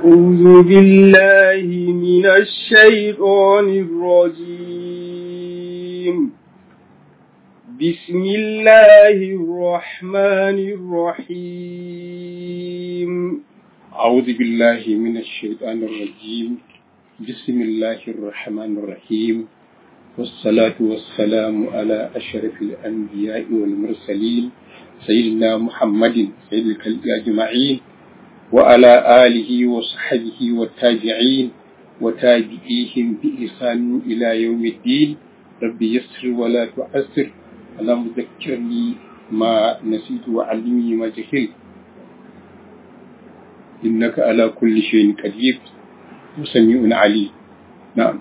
أعوذ بالله من الشيطان الرجيم بسم الله الرحمن الرحيم أعوذ بالله من الشيطان الرجيم بسم الله الرحمن الرحيم والصلاة والسلام على أشرف الأنبياء والمرسلين سيدنا محمد سيد الخلق أجمعين وعلى آله وصحبه والتابعين وتابعيهم بإحسان إلى يوم الدين ربي يسر ولا تعسر اللهم ذكرني ما نسيت وعلمني ما جهلت إنك على كل شيء قدير وسميع عليم نعم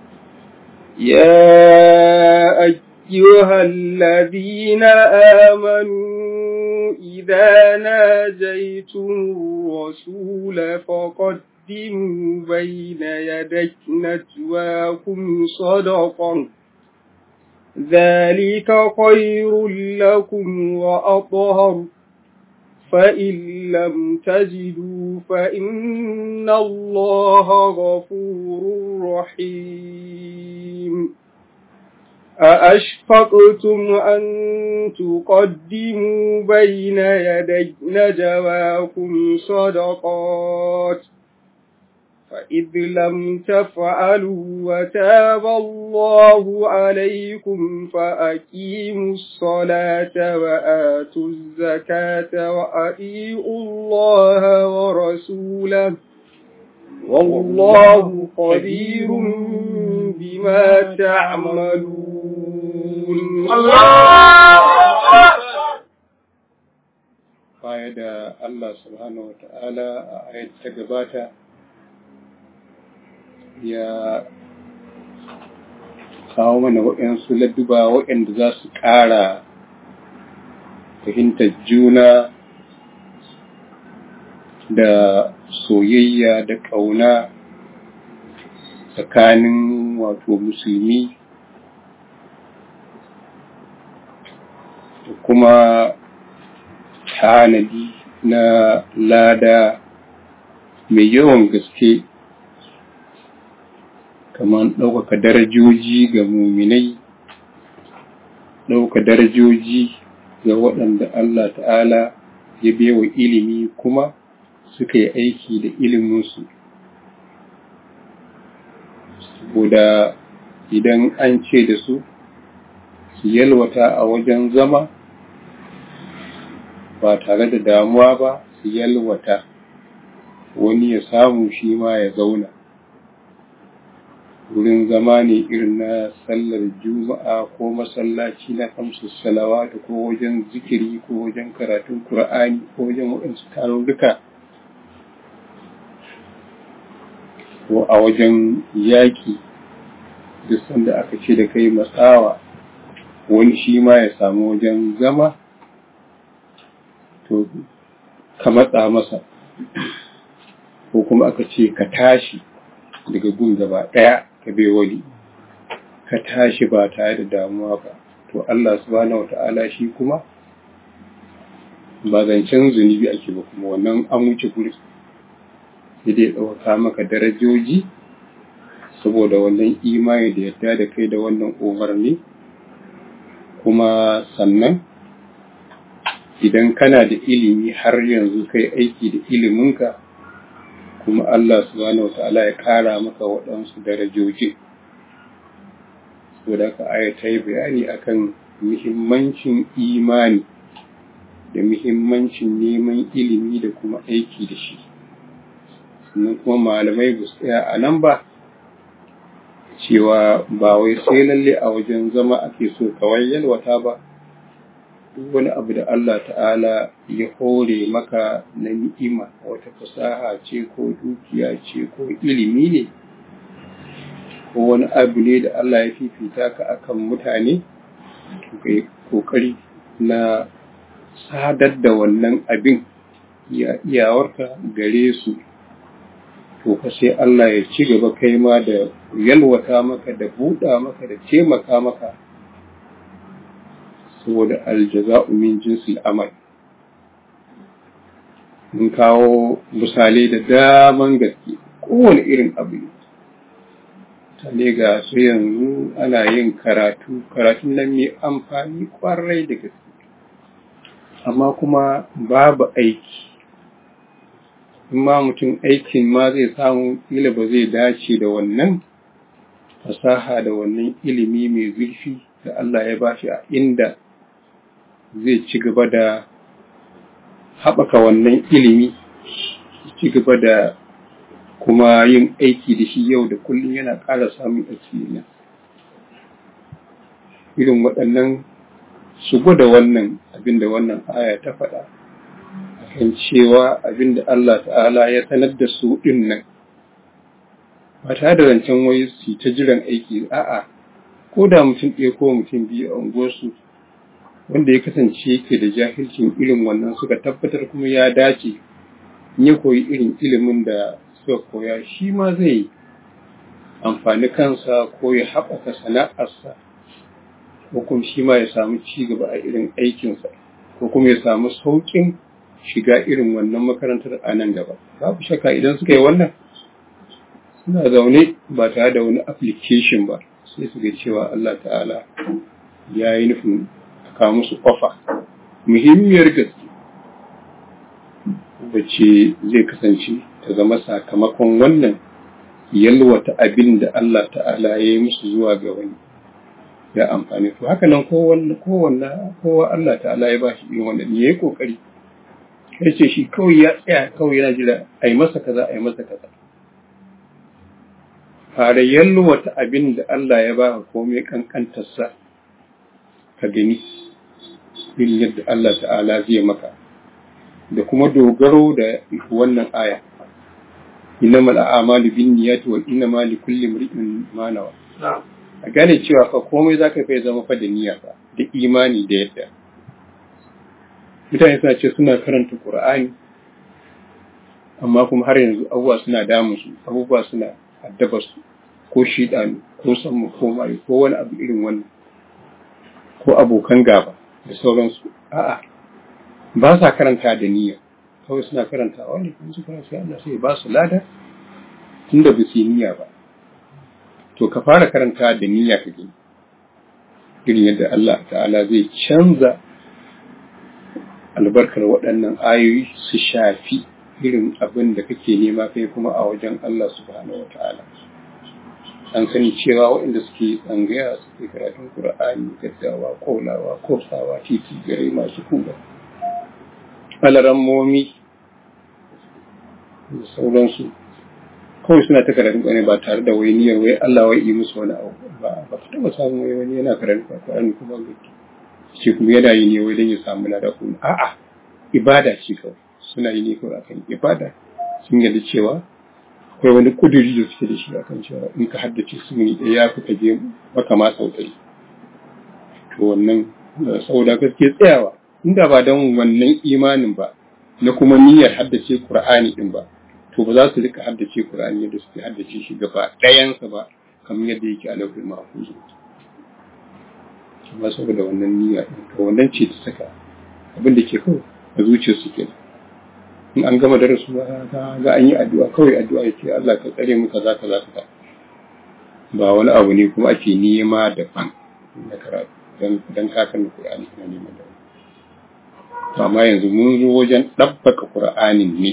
يا أيها الذين آمنوا إذا ناجيتم الرسول فقدموا بين يدي نجواكم صدقا ذلك خير لكم وأطهر فإن لم تجدوا فإن الله غفور رحيم أأشفقتم أن تقدموا بين يدي نجواكم صدقات فإذ لم تفعلوا وتاب الله عليكم فأقيموا الصلاة وآتوا الزكاة وأطيعوا الله ورسوله والله خبير بما تعملون الله baya da Allah subhanahu wa ta'ala a ayat ta gabata ya kawo mana waɗansu ladduba waɗanda za su ƙara fahimtar juna da soyayya da ƙauna tsakanin wato musulmi da kuma tanadi na lada mai yawan gaske kamar ɗaukaka darajoji ga muminai ɗauka darajoji ga waɗanda Allah ta'ala ya bewa ilimi kuma suka yi aiki da iliminsu saboda idan an ce da su su yalwata a wajen zama ba tare da damuwa ba su yalwata wani ya samu shi ma ya zauna wurin zama ne irin na sallar juma'a ko masallaci na kamsu salawatu ko wajen zikiri ko wajen karatun Kur'ani ko wajen waɗansu tarurruka ko a wajen yaƙi duk sanda aka ce da kai matsawa wani shi ma ya samu wajen zama to ka matsa masa ko kuma aka ce ka tashi daga gun gaba ɗaya ka bai wani ka tashi ba tare da damuwa ba to Allah subhanahu wata'ala shi kuma ba zancen zunubi ake ba kuma wannan an wuce guri sai dai ɗauka maka darajoji saboda wannan imani da yadda da kai da wannan umarni kuma sannan idan kana da ilimi har yanzu kai aiki da iliminka kuma Allah subhanahu wa ta'ala ya ƙara maka waɗansu darajoji saboda ka aya ta yi bayani akan muhimmancin imani da muhimmancin neman ilimi da kuma aiki da shi sannan kuma malamai ba su tsaya a nan ba cewa ba wai sai lalle a wajen zama ake so kawai yalwata ba duk wani abu da Allah ta'ala ya hore maka na ni'ima wata fasaha ce ko dukiya ce ko ilimi ne ko wani abu ne da Allah ya fifita ka akan mutane kai kokari na sadar da wannan abin ya iyawarka gare su to fa sai Allah ya ci gaba kai ma da yalwata maka da buɗa maka da taimaka maka saboda aljaza'u min jinsil amal mun kawo misalai da daman gaske kowane irin abu ne mutane ga su yanzu ana yin karatu karatun nan mai amfani kwarai da gaske amma kuma babu aiki in ma mutum aikin ma zai samu kila ba zai dace da wannan fasaha da wannan ilimi mai zurfi da Allah ya bashi a inda zai ci gaba da haɓaka wannan ilimi ci gaba da kuma yin aiki da shi yau da kullum yana ƙara samun asiri irin waɗannan su gwada wannan abin da wannan aya ta faɗa kan cewa abin da Allah ta'ala ya sanar da su ɗin nan ba tare da zancen wai su ta jiran aiki a'a ko da mutum ɗaya ko mutum biyu a unguwarsu wanda ya kasance yake da jahilcin irin wannan suka tabbatar kuma ya dace in ya koyi irin ilimin da suka koya shi ma zai amfani kansa ko ya haɓaka sana'arsa ko kuma shi ma ya samu ci gaba a irin aikinsa ko kuma ya samu sauƙin shiga irin wannan makarantar a nan gaba babu shakka idan suka yi wannan suna zaune ba tare da wani application ba sai su ga cewa Allah ta'ala ya yi nufin a kawo musu ofa muhimmiyar gaske wacce zai kasance ta zama sakamakon wannan yalwata abin da Allah ta'ala ya yi musu zuwa ga wani ya amfani to haka nan kowanne kowa Allah ta'ala ya ba shi irin wannan ya yi kokari ya ce shi kawai ya tsaya kawai yana jira a yi masa kaza a yi masa kaza fara yalwata abin da Allah ya baka komai kankantarsa ka gani irin yadda Allah ta'ala zai maka da kuma dogaro da wannan aya innamal a'malu binniyati wa innamal likulli imrin ma nawa a gane cewa fa komai zaka fa zama fa da niyya fa da imani da yadda mutane suna ce suna karanta Qur'ani amma kuma har yanzu abubuwa suna damun su abubuwa suna addaba su ko shidanu ko sammu ko mai ko wani abu irin wannan ko abokan gaba da sauransu a'a ba sa karanta da niyya kawai suna karanta wani kuma su karanta Allah sai ba su lada tunda ba su yi niyya ba to ka fara karanta da niyya ka gani irin yadda Allah ta'ala zai canza albarkar waɗannan ayoyi su shafi irin abin da kake nema kai kuma a wajen Allah subhanahu wa ta'ala an sani cewa waɗanda suke tsangaya suke karatun Kur'ani gaddawa kolawa kosawa titi gare masu kuga alarammomi da sauransu kawai suna ta karatun Kur'ani ba tare da wai niyyar wai Allah wai yi musu wani abu ba ba ka taɓa samun wai wani yana karatun Kur'ani kuma ce kuma yana yi ne wai don ya samu lada kuma a'a ibada ce kawai suna yi ne kawai akan ibada sun yarda cewa akwai wani kuduri da suke da shi akan cewa in ka haddace su ne ɗaya ya fi ka je maka ma sau ɗari to wannan saboda gaske tsayawa inda ba don wannan imanin ba na kuma niyyar haddace Qur'ani din ba to ba za su rika haddace Qur'ani yadda suke haddace shi gaba ɗayansa ba kamar yadda yake a lauhin mahfuz amma saboda wannan niyya din to wannan ce ta saka abin da ke kawai a zuciyarsu kenan in an gama darasu ga an yi addu'a kawai addu'a ya ce Allah ka tsare mu kaza kaza kaza ba wani abu ne kuma ake nema daban na karatu dan kakan Qur'ani na neman da to amma yanzu mun zo wajen ɗabbaka Qur'anin ne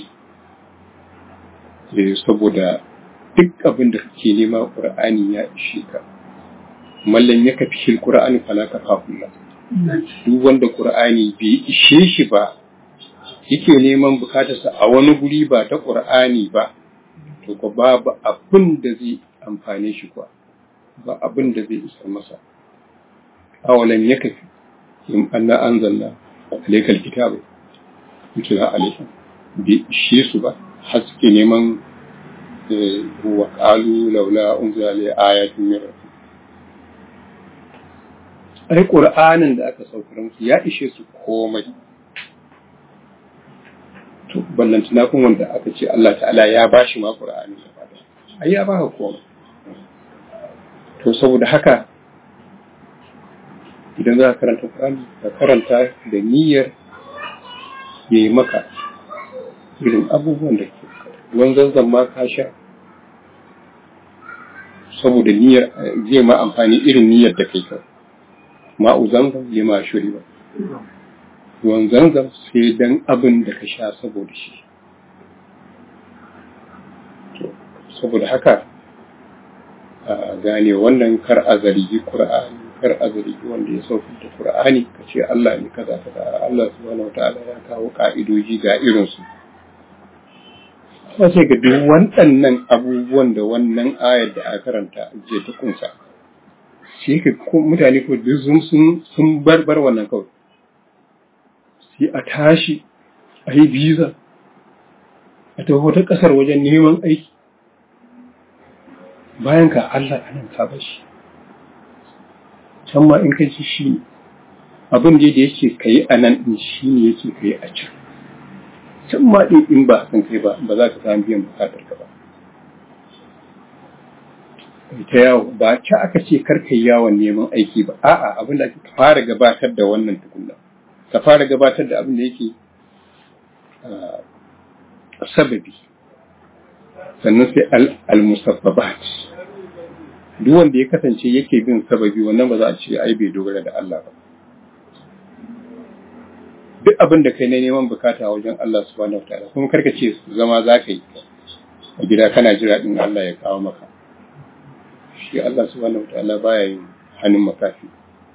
saboda duk abin da kake nema Qur'ani ya ishe ka mallan ya kafi shi Qur'ani fala ka fafulla duk wanda Qur'ani bai ishe shi ba yake neman bukatarsa a wani guri ba ta ƙur'ani ba, to ko babu abin da zai amfane shi kuwa, ba abin da zai isar masa. Awalan ya kafi, in anna an zanna alaikal kitabu, mutuna alaikal, bai ishe su ba, har suke neman wa ƙalu laula unzila alai ayatun min rabbi. Ai Qur'anin da aka saukar musu ya ishe su komai. to ballantana kun wanda aka ce Allah ta'ala ya ba shi ma Qur'ani gaba da ai ya baka komai to saboda haka idan za ka karanta Qur'ani ka karanta da niyyar yayi maka irin abubuwan da ke ruwan zanzan ma ka sha saboda niyyar zai ma amfani irin niyyar da kai kawai ma'u zanzan lima shuri ba ruwan zanzan sai dan abin da ka sha saboda shi saboda haka a gane wannan kar a zargi Qur'ani kar a zargi wanda ya sauka da Qur'ani ka ce Allah ne kaza kaza Allah subhanahu wataala ya kawo ka'idoji ga irin su sai ga duk waɗannan abubuwan da wannan ayar da aka karanta je ta kunsa sai ka mutane ko duk sun sun barbar wannan kawai sai a tashi a yi biza a tafi wata ƙasar wajen neman aiki bayan ka Allah anan ka bashi can ma in ka ji shi ne abin da yake ka yi a nan ɗin shi ne yake ka yi a can can ma ɗin in ba san kai ba ba za ka samu biyan bukatar ka ba ta yawo ba ci aka ce kar ka yi yawon neman aiki ba a'a abin da ake fara gabatar da wannan tukunna ka fara gabatar da abin da yake sababi sannan sai al-musabbabat duk wanda ya kasance yake bin sababi wannan ba za a ce ai bai dogara da Allah ba duk abin da kai na neman bukata a wajen Allah subhanahu wataala kuma karka ce zama za ka yi a gida kana jira din Allah ya kawo maka shi Allah subhanahu wataala baya yin hannun makafi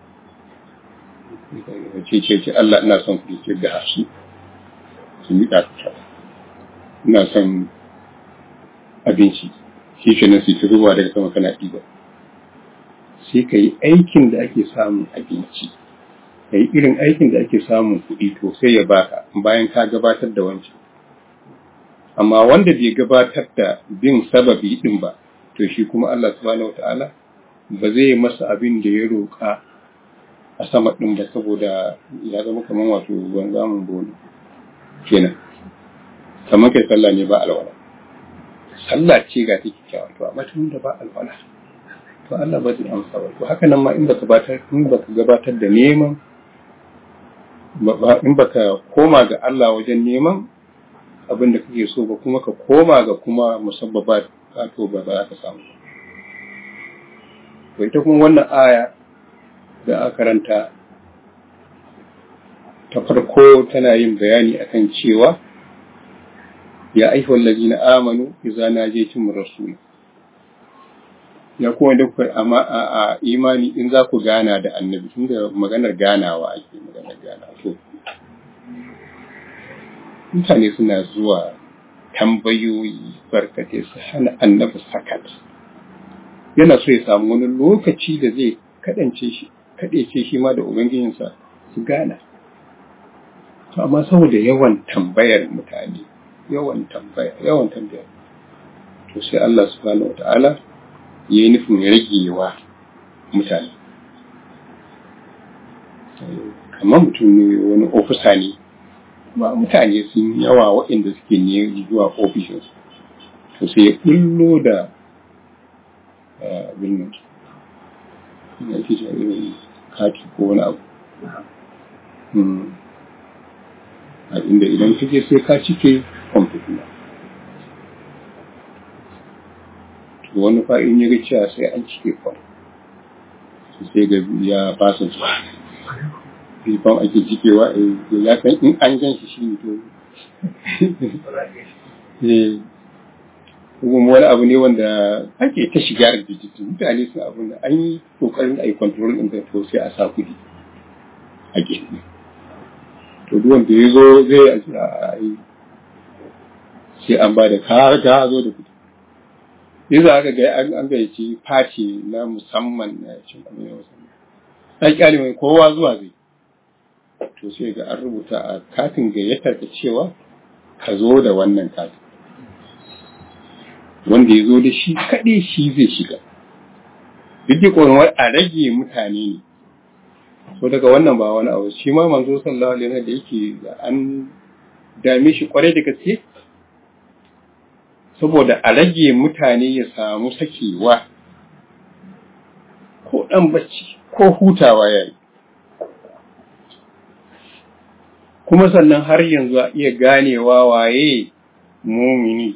ce ce ce Allah ina son ku ce ga shi su miƙa ina son abinci shi ke nan sai ruwa daga sama kana ɗiba sai ka yi aikin da ake samun abinci ka yi irin aikin da ake samun kuɗi to sai ya baka bayan ka gabatar da wancan amma wanda bai gabatar da bin sababi ɗin ba to shi kuma Allah subhanahu wata'ala ba zai masa abin da ya roƙa a sama ɗin ba saboda ya zama kamar wato ruwan zamun bolo kenan kamar kai sallah ne ba alwala sallah ce ga take kyawa to amma tun da ba alwala to Allah ba zai amsa ba to haka nan ma in baka gabatar in baka gabatar da neman in baka koma ga Allah wajen neman abin da kake so ba kuma ka koma ga kuma musabbaba to ba za ka samu to ita kuma wannan aya da aka karanta ta farko tana yin bayani akan cewa ya ayyuhal ladina amanu idza najaytum rasul ya kuma da kuka amma a imani in za ku gana da annabi tunda maganar ganawa ake maganar gana to mutane suna zuwa tambayoyi barkate su hana annabi sakat yana so ya samu wani lokaci da zai kadance shi kadece shi ma da ubangijinsa su gana to amma saboda yawan tambayar mutane yawan tambaya yawan tambaya to sai Allah subhanahu wata'ala ya yi nufin ragewa mutane kamar mutum ne wani ofisa ne ma mutane sun yawa waɗanda suke ne zuwa ofishinsu to sai ya ɓullo da abin nan ya ke irin kati ko wani abu a inda idan kake sai ka cike kwamfuta to wani fa'in ya ga cewa sai an cike kwam sai ga ya fasa zuwa bifan ake cikewa ya san in an gan shi shi to kuma wani abu ne wanda ake ta shiga a digital mutane sun abin da an yi kokarin a yi control ɗin to sai a sa kuɗi a gefe to duk wanda ya zo zai a yi sai an ba da ka zo da kuɗi yanzu aka ga an gayyaci fati na musamman na cin abin yau musamman an kyale mai kowa zuwa zai to sai ga an rubuta a katin gayyatar da cewa ka zo da wannan katin wanda ya zo da shi kaɗai shi zai shiga duk da ƙoron a rage mutane ne so daga wannan ba wani abu shi ma manzo sallallahu alaihi wasallam da yake an dame shi kwarai da gaske saboda a rage mutane ya samu sakewa ko ɗan bacci ko hutawa ya yi kuma sannan har yanzu a iya ganewa waye mumini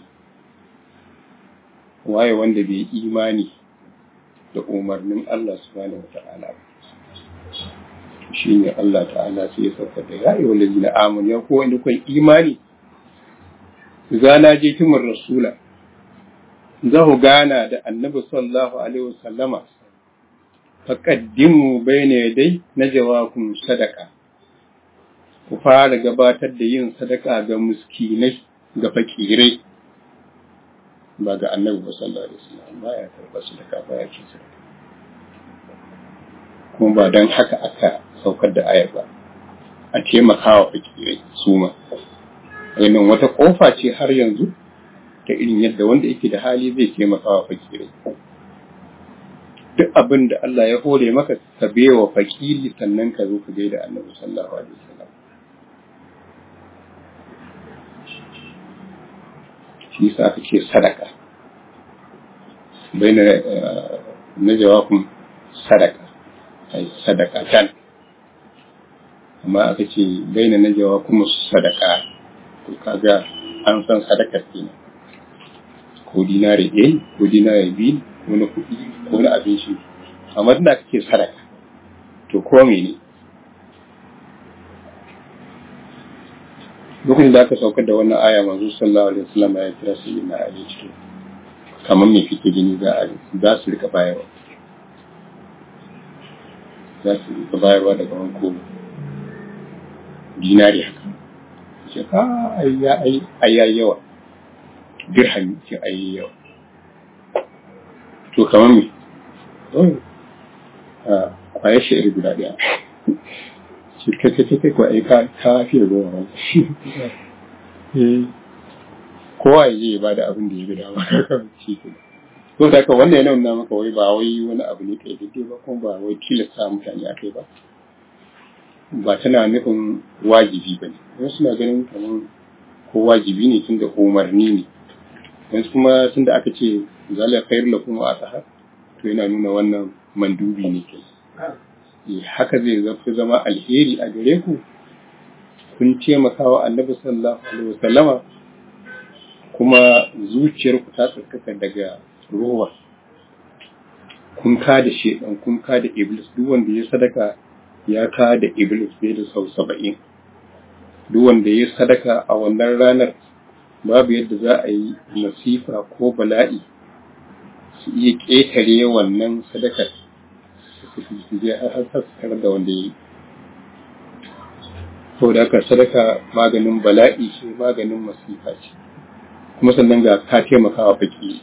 waye wanda bai imani da umarnin Allah subhanahu wa ta'ala shi ne Allah ta'ala sai ya sauka da ya yi wani na amon ya kowa inda kwan imani za na je timar rasula za ku gana da annabi sallallahu alaihi wasallama faƙaddimu bai ne dai na jawakun sadaka ku fara gabatar da yin sadaka ga muskinai ga fakirai ba ga annabi ba sallallahu alaihi wasallam ba ya karɓar sadaka ba ya ce sadaka kuma ba don haka aka saukar da ayar ba a taimakawa fakirai su ma wannan wata kofa ce har yanzu ta irin yadda wanda yake da hali zai taimakawa fakirai duk abin da Allah ya hore maka ka bewa fakiri sannan ka zo ka gaida annabi sallallahu alaihi wasallam shi yasa aka ce sadaka baina na jawabin sadaka ai sadaka tan amma aka ce baina na jawabin sadaka to kaga an san sadaka kenan ko dinari ɗaya ko dinari biyu ko na kuɗi ko na abinci amma tunda aka ce sadaka to ko mene lokacin da aka saukar da wannan aya manzo sallallahu alaihi wasallam ya kira su na ali cikin kamar me kike gani za a za su rika bayarwa za su rika bayarwa daga wanko dinari haka ce a ai ya ai ai ya yawa dirham ce ai yawa to kamar me a kwayar shi guda ɗaya shi kai kai kai ko ai ka ka fi da goma kowa ya je ya bada abin da ya ga dama shi ke to da ka wannan yana nuna maka wai ba wai wani abu ne kai daidai ba kuma ba wai tilasta mutane a kai ba ba tana nufin wajibi ba ne wasu suna ganin kamar ko wajibi ne tun da umarni ne wasu kuma tun da aka ce zalika khairul lakum wa atahar to yana nuna wannan mandubi ne ke haka zai zafi zama alheri a gare ku kun taimaka wa annabi sallallahu alaihi wasallama kuma zuciyarku ta tsarkaka daga rowa kun ka da shedan kun ka da iblis duk wanda ya sadaka ya ka da iblis bai da sau saba'in duk wanda ya sadaka a wannan ranar babu yadda za a yi masifa ko bala'i su iya ƙetare wannan sadakar su je har har da wanda ya yi ko da haka sadaka maganin bala'i ce maganin masifa ce kuma sannan ga ka taimakawa baki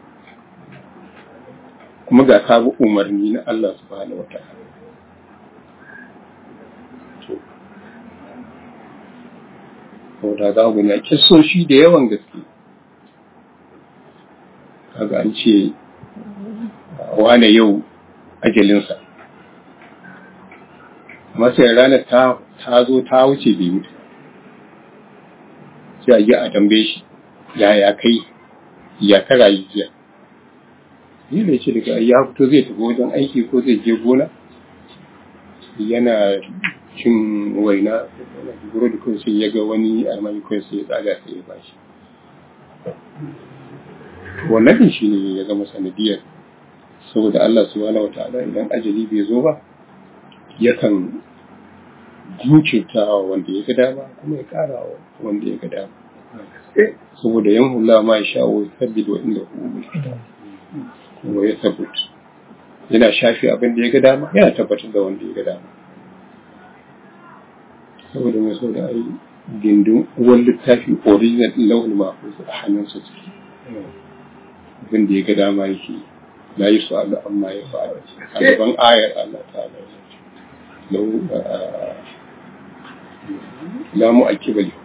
kuma ga ka bi umarni na Allah subhanahu wa ta'ala to da za ku gani kisoshi da yawan gaske kaga an ce wane yau ajalinsa amma sai ranar ta ta zo ta wuce bai mutu sai a yi a tambaye shi yaya kai ya ka rayu jiya ni da ce daga ya fito zai tafi wajen aiki ko zai je gona yana cin waina burodi kawai sai ya ga wani almami kawai sai ya tsaga sai ya bashi wannan shi ne ya zama sanadiyar saboda Allah subhanahu wataala idan ajali bai zo ba yakan jinkirta wanda ya ga dama kuma ya kara wanda ya ga dama saboda yan hula ma ya sha'o sabbid wa inda kuma ya tabbut yana shafi abin da ya ga dama yana tabbatar da wanda ya ga dama saboda mai so da ai gindin uwan littafi original din lauhul mahfuz a hannunsa ciki abin da ya ga dama yake la yi su Allah amma ya fara a gaban ayar Allah ta lau la mu ake bali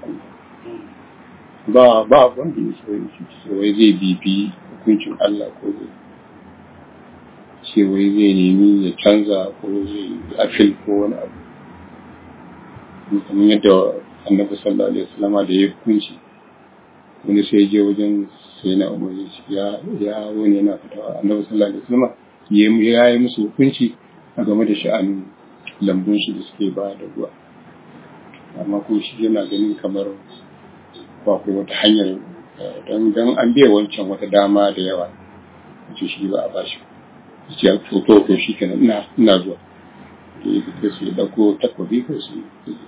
ba ba wanda ya so shi wai zai bibi hukuncin Allah ko zai ce wai zai nemi ya canza ko zai afil ko wani abu kamar yadda annabi sallallahu alaihi wasallam da ya hukunci wani sai je wajen sai na umar ya ya wani yana fitawa annabi sallallahu alaihi wasallam ya yi musu hukunci a game da sha'anin lambun shi da suke ba da ruwa amma ko shi yana ganin kamar ba ku wata hanyar don don an biya wancan wata dama da yawa ce shi ba a bashi ce to to to shi kenan ina ina zuwa da ya fita su ya dauko takwabi ko su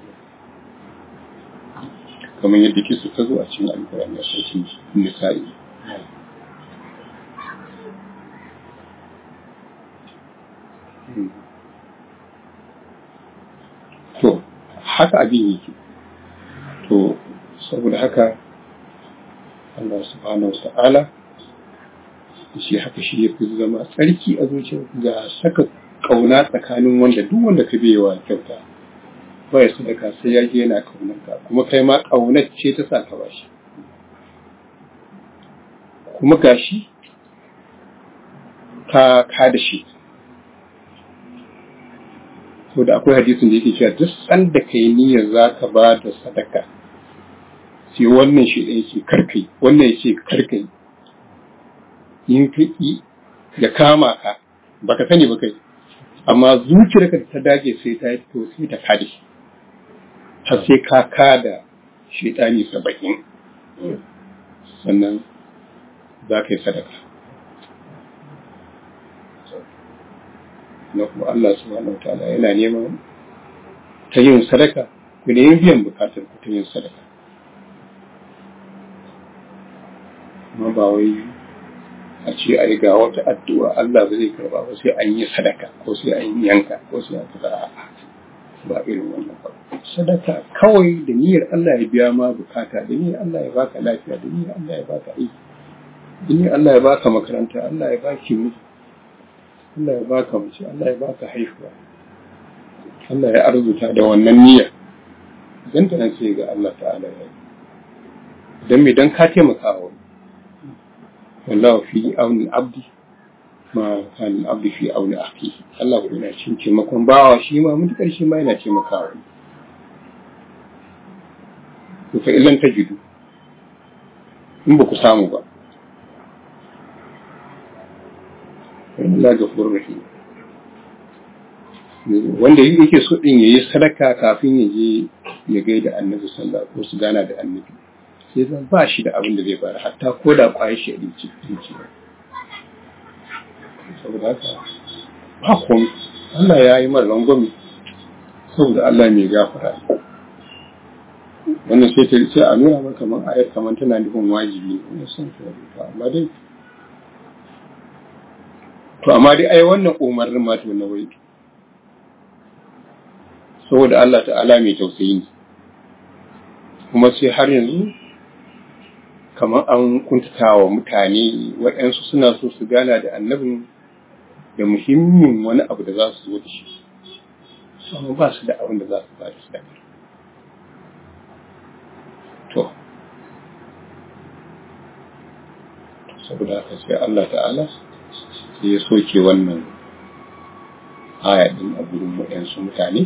kamar yadda ke su ta zo a cikin alkurani a sarkin nisa'i to haka abin yake to saboda haka Allah subhanahu wa ta'ala shi haka shi ya fi zama tsarki a zuciya ga saka kauna tsakanin wanda duk wanda ka wa kyauta ba ya sadaka sai ya je yana kaunar ka kuma kai ma kaunar ce ta sa ka bashi kuma gashi ka ka da shi to da akwai hadisin da yake cewa duk sanda kai niyyar za ka ba da sadaka sai wannan shi ɗaya ce karkai wannan ya ce karkai in ka yi ya kama ka baka sani ba kai amma zuciyarka ta dage sai ta yi to sai ta kada shi har sai ka kada shaitani saba'in sannan za ka yi sadaka na kuma Allah subhanahu wa ta'ala yana neman ta yin sadaka ku ne biyan bukatar ku ta yin sadaka amma ba wai a ce a yi ga wata addu'a Allah ba zai karba ba sai an yi sadaka ko sai an yanka ko sai an fita ba irin wannan ba sadaka kawai da niyyar Allah ya biya ma bukata da niyyar Allah ya baka lafiya da niyyar Allah ya baka aiki da niyyar Allah ya baka makaranta Allah ya baki miji Allah ya baka mace Allah ya baka haihuwa Allah ya arzuta da wannan niyyar dan ta nan sai ga Allah ta'ala ya yi dan me dan ka taimaka wa wallahu fi auni abdi ma kan abdi fi auni akhi Allah yana cin taimakon bawa shi ma mutukar shi ma yana taimakawa to fa illan tajidu in ba ku samu ba Allah gafurur rahim wanda yake so din yayi sadaka kafin ya je ya gaida annabi sallallahu alaihi wasallam ko su gana da annabi sai zan ba shi da abin da zai bayar hatta ko da kwaye shi a dinci saboda haka ba komai Allah ya yi mara rangwami saboda Allah mai gafara wannan sai ta sai a nuna maka kamar ayar kamar tana nufin wajibi ne san ta amma dai to amma dai ai wannan umarnin ma to na wai saboda Allah ta'ala mai tausayi ne kuma sai har yanzu kamar an kuntata wa mutane waɗansu suna so su gana da annabin da muhimmin wani abu da za su zo da shi amma ba su da abin da za su ba da sadaka to saboda haka sai Allah ta'ala sai ya soke wannan aya din a gurin waɗansu mutane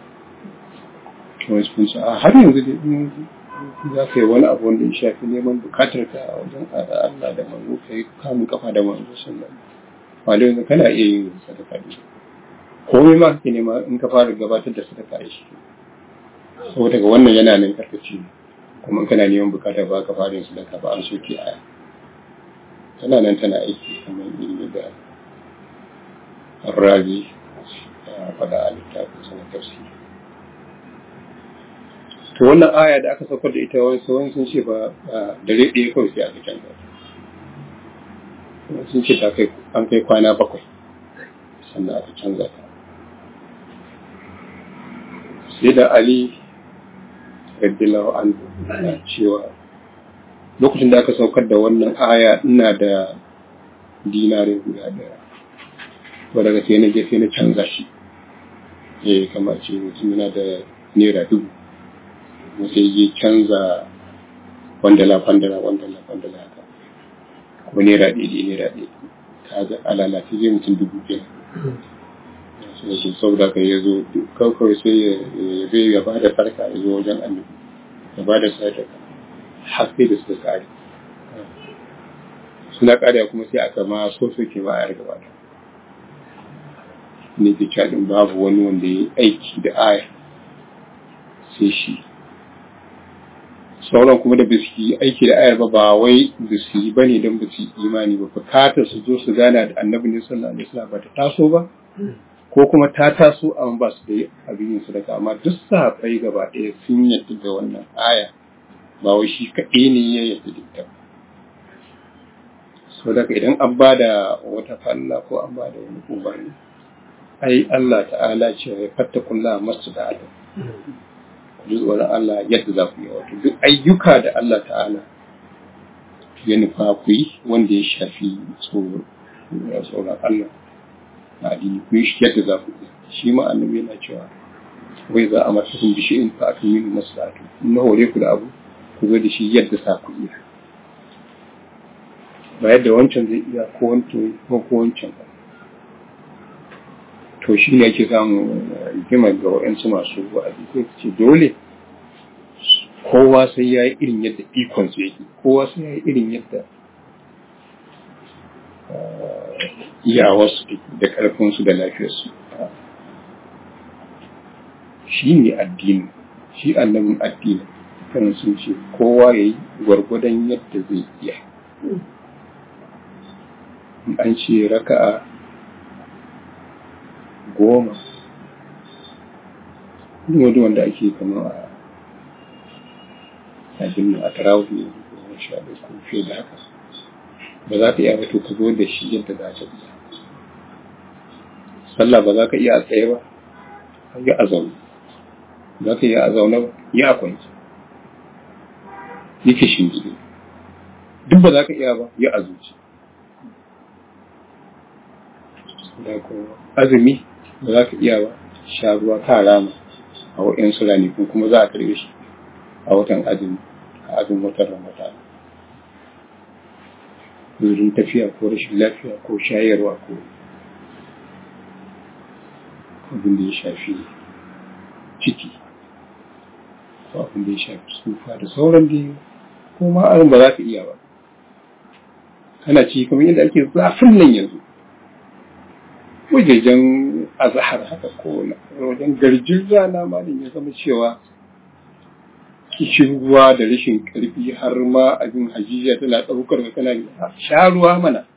wasu kun a har yanzu da za ka yi wani abu wanda ya shafi neman bukatar ka a wajen Allah da manzo ka yi kamun kafa da manzo sallallahu alaihi wasallam kana iya yin sadaka da komai ma kake nema in ka fara gabatar da sadaka da shi saboda ga wannan yana nan karkaci kuma in kana neman bukata ba ka fara yin sadaka ba an soke aya tana nan tana aiki kamar ilimi da razi ya faɗa a littafin sanar tafsiri to wannan aya da aka saukar da ita wani sauran sun ce ba dare ɗaya kawai sai aka canza sun ce ta kai an kai kwana bakwai sannan aka canza ta sai da ali radiyallahu anhu na cewa lokacin da aka saukar da wannan aya ina da dinarin guda daya to daga sai na je sai na canza shi eh kamar ce mutum yana da naira dubu sai ya canza kwandala kwandala kwandala kwandala haka ko naira ɗaya naira ɗaya ka ga alalace zai mutum dubu biyar su saboda ka ya zo kawai sai ya zai ya ba da farka ya zo wajen annabi ya ba da sadaka har sai da suka kare suna kare kuma sai aka ma so soke ba a gaba da ne ke cadin babu wani wanda ya yi aiki da aya sai shi sauran kuma da basu yi aiki da ayar ba ba wai basu yi bane don basu yi imani ba bukatar su zo su gana da annabi ne sallallahu alaihi wasallam ba ta taso ba ko kuma ta taso amma ba su da abin yin sadaka amma duk sahabbai gaba ɗaya sun yadda da wannan aya ba wai shi kaɗai ne ya yadda da ita so daga idan an ba da wata falla ko an ba da wani umarni ai Allah ta'ala ce ya fatta kulla masu da adam ji tsoron Allah yadda za ku yi wato duk ayyuka da Allah ta'ala ya nufa ku yi wanda ya shafi tsoron Allah na addini ku yi shi yadda za ku yi shi ma annabi yana cewa wai za a mata kun bishi in fa akan yin maslahatu in na hore ku da abu ku zo da shi yadda sa ku iya ba yadda wancan zai iya ko wancan ko wancan ba to shi ne ake samun rigima ga waɗansu masu wa'azi sai ce dole kowa sai ya yi irin yadda ikon su yake kowa sai ya yi irin yadda iyawarsu da ƙarfinsu da lafiyarsu shi ne addini shi annabin addini kan sun ce kowa ya yi gwargwadon yadda zai iya an ce raka'a goma wani wanda ake kama a abin a tarawih ne goma sha ɗaya ko fiye da haka ba za ka iya ba to ka zo da shi yadda za ka iya sallah ba za ka iya a tsaye ba yi a zaune za ka iya a zaune ba yi a kwanci yi ka shingide duk ba za ka iya ba yi a zuci azumi ba za ka iya ba sha ruwa ka rama a waɗansu ranaku kuma za a karɓe shi a watan azumi a azumin watan ramadan wurin tafiya ko rashin lafiya ko shayarwa ko abin da ya shafi ciki ko abin da ya shafi tsufa da sauran da ko ma arin ba za ka iya ba kana ci kamar yadda ake zafin nan yanzu wajejen azahar haka ko wajen garjin rana malin ya zama cewa kishin ruwa da rashin karfi har ma abin hajiya tana ɗaukar ka kana sha ruwa mana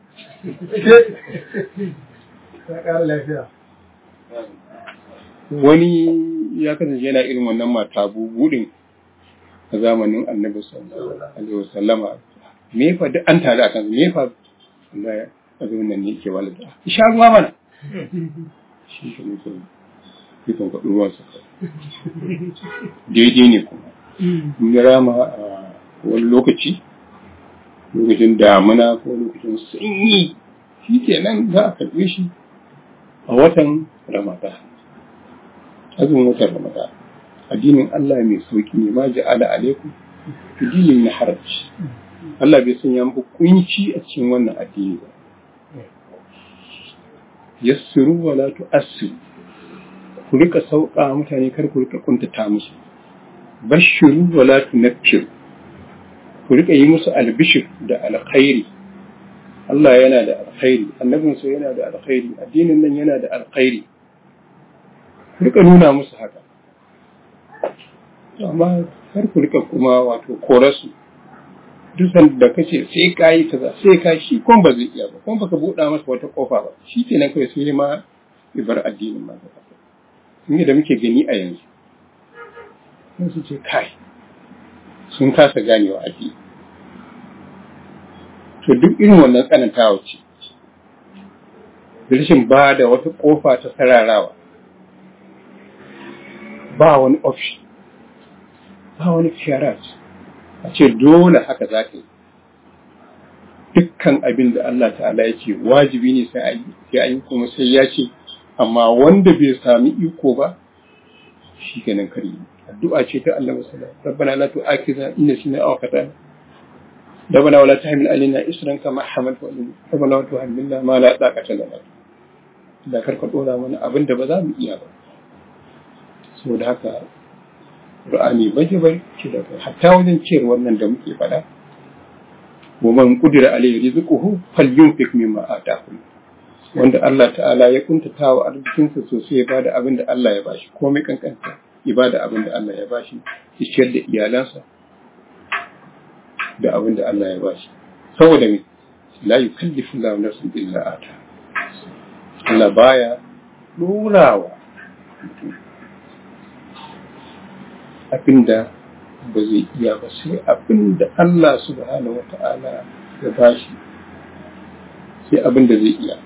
wani ya kasance yana irin wannan mata buɗin a zamanin annabi sallallahu alaihi wasallama me fa duk an tare a kansu me fa Allah abin nan ne ke walida sha ruwa mana shi ke mutum ikon kwaɗin ruwan sa daidai ne kuma in ya rama a wani lokaci lokacin damuna ko lokacin sanyi shi ke nan za a karɓe shi a watan ramata azumin watan ramata addinin Allah mai sauki ne ma ja'ala alaikum dinin na haraji Allah bai sanya muku kunci a cikin wannan addini ba yassiru wa la tu'assiru ku rika sauka mutane kar ku rika kuntata musu bashiru wa la tunaffiru ku rika yi musu albishir da alkhairi Allah yana da alkhairi annabinsa yana da alkhairi addinin nan yana da alkhairi ku rika nuna musu haka amma kar ku rika kuma wato korasu duk da kace sai ka yi kaza sai ka shi kon ba zai iya ba kon baka buɗa masa wata kofa ba shi kenan kawai sai ma ibar addinin ma gaba sun da muke gani a yanzu sun su ce kai sun kasa ganewa addini to duk irin wannan tsanantawa ce rashin ba da wata kofa ta sararawa ba wani option ba wani fiyarat a ce dole haka za ka yi dukkan abin da Allah ta'ala ya ce wajibi ne sai an yi kuma sai ya ce amma wanda bai sami iko ba shi kenan kare addu'a ce ta Allah musala rabbana la tu'akhidna in nasina aw khatana rabbana wala tahmil alaina isran kama hamalta alaina rabbana wala tuhammilna ma la taqata lana da karka dora mana abin da ba za mu iya ba saboda haka Qur'ani baje bai ce da kai hatta wajen ciyar wannan da muke faɗa wa man qudira alayhi rizquhu falyunfik mimma ataahu wanda Allah ta'ala ya kuntata wa arzikinsa sosai ya bada abin da Allah ya bashi komai kankanta ya bada abin da Allah ya bashi ya ciyar da iyalansa da abin da Allah ya bashi saboda me la yukallifu Allahu nafsan illa ata Allah baya nurawa abinda ba zai iya ba sai abinda Allah subhanahu wata'ala ya bashi sai abinda zai iya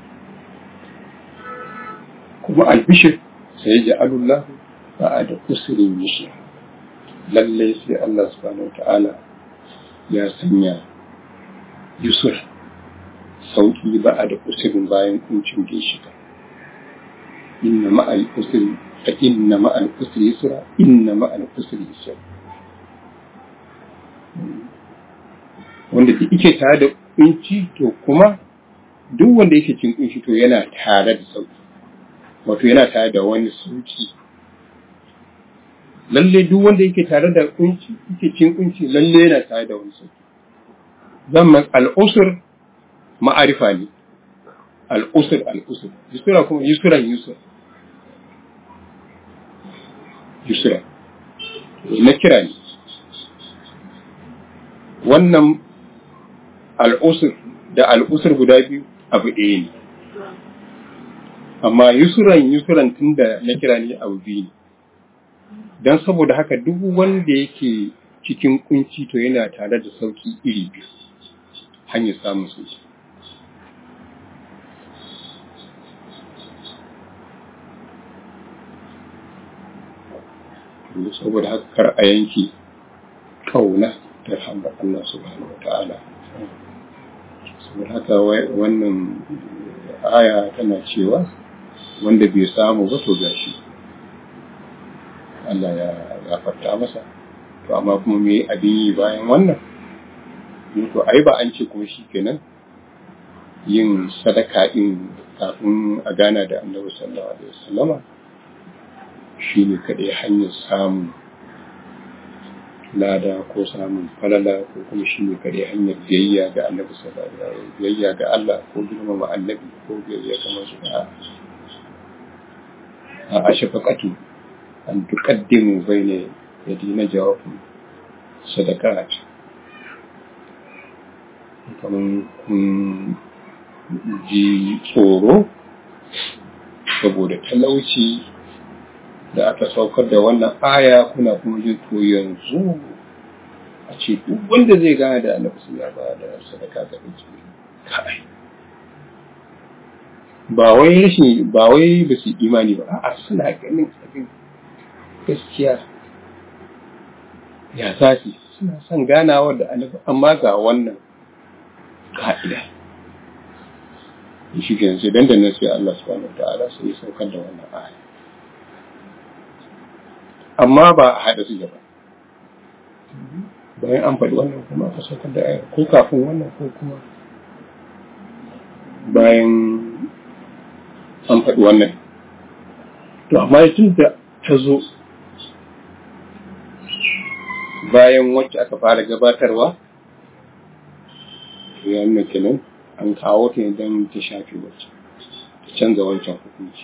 kuma albishir sai ya ja'alullah ba a da kusurin mishi lallai sai Allah subhanahu wata'ala ya sanya yusuf sauƙi ba a da kusurin bayan kuncin da ya shiga inna ma'al usri fa inna ma'al usri yusra inna ma'al usri yusra wanda duk yake tare da kunci to kuma duk wanda yake cin kunci to yana tare da sauki wato yana tare da wani sauki lalle duk wanda yake tare da kunci yake cin kunci lalle yana tare da wani sauki zaman al'usur ma'arifa ne al'usur al'usur yusura kuma yusuran yusur yusura na kira ne wannan al'usur da al'usur guda biyu abu ɗaya ne amma yusuran yusuran tun da na kira ne abu biyu ne don saboda haka duk wanda yake cikin kunci to yana tare da sauki iri biyu hanyar samun sauki saboda haka kar a yanki kauna ta hambar Allah subhanahu wa ta'ala saboda haka wannan aya tana cewa wanda bai samu ba to gashi Allah ya gafarta masa to amma kuma me abin yi bayan wannan to ai ba an ce kuma shi kenan yin sadaka din kafin a gana da annabi sallallahu alaihi wasallama shi ne kaɗai hanyar samun lada ko samun falala ko kuma shi ne kaɗai hanyar biyayya ga annabi sallallahu alaihi biyayya ga Allah ko girmama annabi ko biyayya kamar su da a ashafaqatu an tuqaddimu bayna yadina jawabin sadaqat kamar kun ji tsoro saboda talauci da aka saukar da wannan aya kuna kuma jin to yanzu a ce duk wanda zai gane da annabi sun ba da sadaka ga miji kai ba wai rashin ba wai ba su imani ba a'a suna ganin abin gaskiya ya zafi suna son ganawa da annabi amma ga wannan ka'ida shi ke sai dandanan sai Allah subhanahu wa ta'ala sai ya saukar da wannan aya amma ba a haɗa su ba bayan an faɗi wannan kuma aka saukar da ayar ko kafin wannan ko kuma bayan an faɗi wannan to amma tun da ta zo bayan wacce aka fara gabatarwa to ya nuna kenan an kawo ta ne don ta shafi wacce ta canza wancan hukunci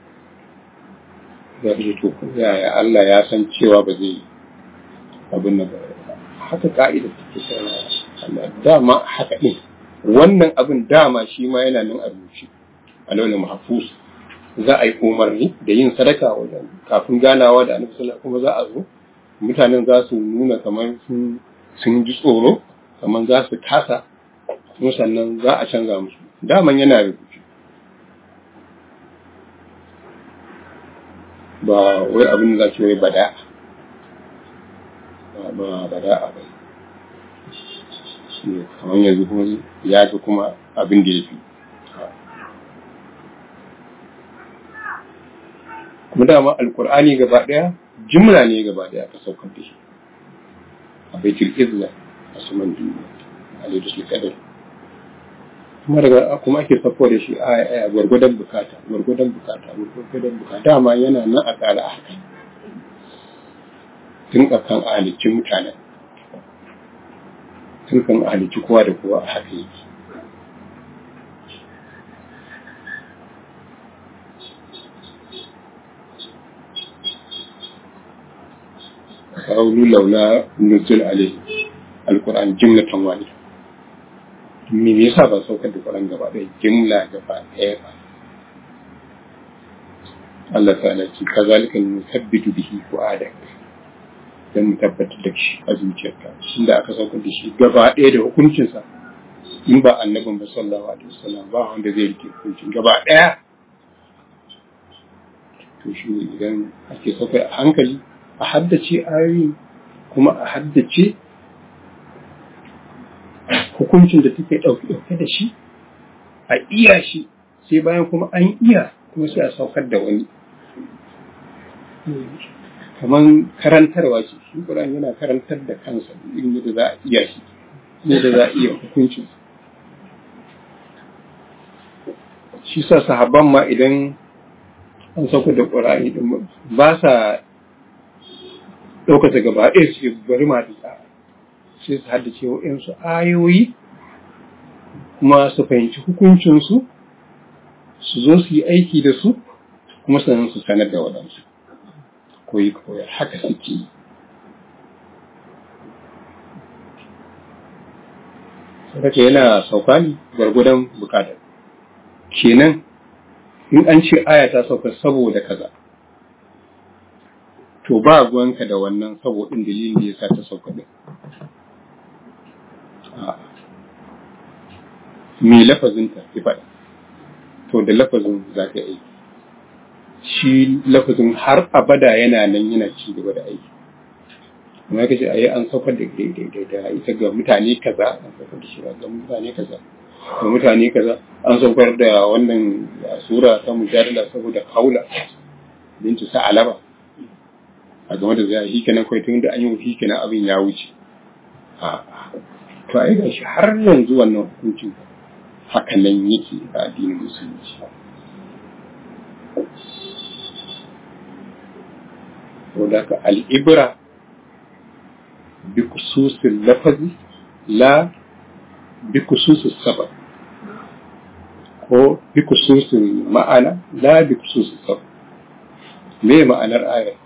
za ta to yaya Allah ya san cewa ba zai abin nan ba haka ka'ida take ta Allah dama haka din wannan abin dama shi ma yana nan a rubuce a launin mahfuz za a yi umarni da yin sadaka wajen kafin ganawa da annabi sallallahu kuma za a zo mutanen za su nuna kamar sun sun ji tsoro kamar za su kasa kuma sannan za a canza musu daman yana rubuce ba wai abin da za ce wai bada ba bada a bai kamar yanzu kuma ya fi kuma abin da ya fi kuma dama alkur'ani gaba daya jimla ne gaba daya aka saukar da shi a baitul izla a saman duniya a laidus kadar kuma daga kuma ake sako da shi a gwargwadon bukata gwargwadon bukata gwargwadon bukata dama yana nan a tsara a haka tun kan a halicci mutanen tun kan a halicci kowa da kowa a haka yake قالوا لولا نزل عليه Qur'an jumlatan wahida me yasa ba saukar da Qur'an gaba ɗaya jumla gaba ɗaya ba Allah ta'ala ce kazalika nusabbitu bihi fu'adak dan mu tabbatar da shi a zuciyarka inda aka saukar da shi gaba ɗaya da hukuncinsa in ba annabin ba sallallahu alaihi wasallam ba wanda zai rike hukuncin gaba ɗaya to shi ne idan ake saukar a hankali a haddace ayoyi kuma a haddace hukuncin da take ɗauke ɗauke da shi a iya shi sai bayan kuma an iya kuma sai a saukar da wani kamar karantarwa ce shi Qur'an yana karantar da kansa irin yadda za a iya shi yadda za a iya hukuncin shi sa sahabban ma idan an sauka da Qur'ani din ba sa ɗaukata gaba ɗaya su bari ma da sai su haddace wa'yansu ayoyi kuma su fahimci hukuncinsu su zo su yi aiki da su kuma sannan su sanar da waɗansu koyi koyar haka suke yi sadaka yana sauka ne gwargwadon bukatar kenan in an ce aya ta sauka saboda kaza to ba ruwanka da wannan sabodin dalilin da ya sa ta sauka din me lafazinta ya faɗa to da lafazin za ka aiki shi lafazin har abada yana nan yana ci gaba da aiki kuma kace ayi an saukar da da ita ga mutane kaza an saukar da shi ga mutane kaza ga mutane kaza an saukar da wannan sura ta mujadala saboda kaula bintu sa'alaba a game da zai shi kenan kai tun da an yi shi kenan abin ya wuce a to ai gashi har yanzu wannan hukuncin haka nan yake a addinin musulunci saboda ka al'ibra bi kususin lafazi la bi kususin sabab ko bi kususin ma'ana la bi kususin sabab me ma'anar ayar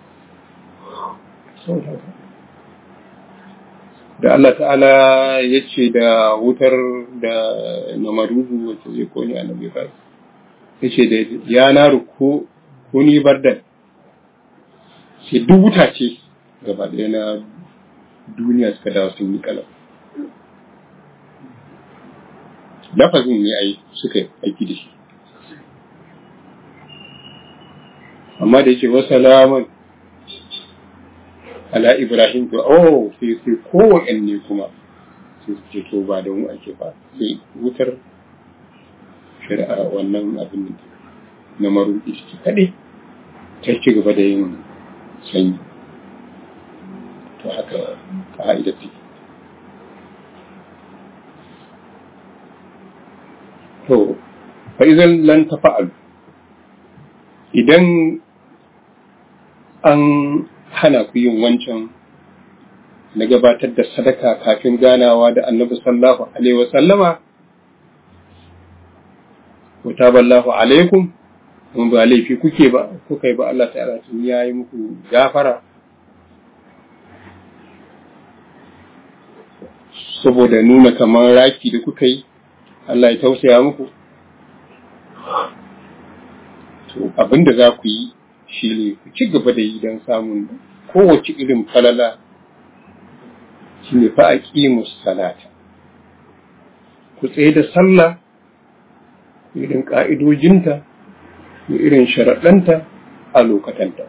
da Allah ta'ala ya ce da wutar da namaruhu wacce zai kone annabi ba ya ce da ya na ruko kuni bardan sai duk wuta ce gaba ɗaya na duniya suka dawo sun yi kalam lafazin ne ai suka aiki da shi amma da yake wasu alaman ala Ibrahim to oh sai sai kowanne kuma sai su ce to ba da mu ake ba sai wutar shari'a wannan abin na maru iski kaɗai ta ci gaba da yin sanyi to haka ka'ida ce to fa idan lan tafa'al idan an hana ku yin wancan na gabatar da sadaka kafin ganawa da annabi sallallahu alaihi wa sallama wa taballahu alaikum mun ba laifi kuke ba kuka yi ba Allah ta'ala tun yayi muku gafara saboda nuna kamar raki da kuka yi Allah ya tausaya muku to abinda za ku yi shi ne ku ci gaba da yi don samun kowace irin falala shi ne fa a salata ku tsaye da sallah irin ƙa'idojinta da irin sharaɗanta a lokatanta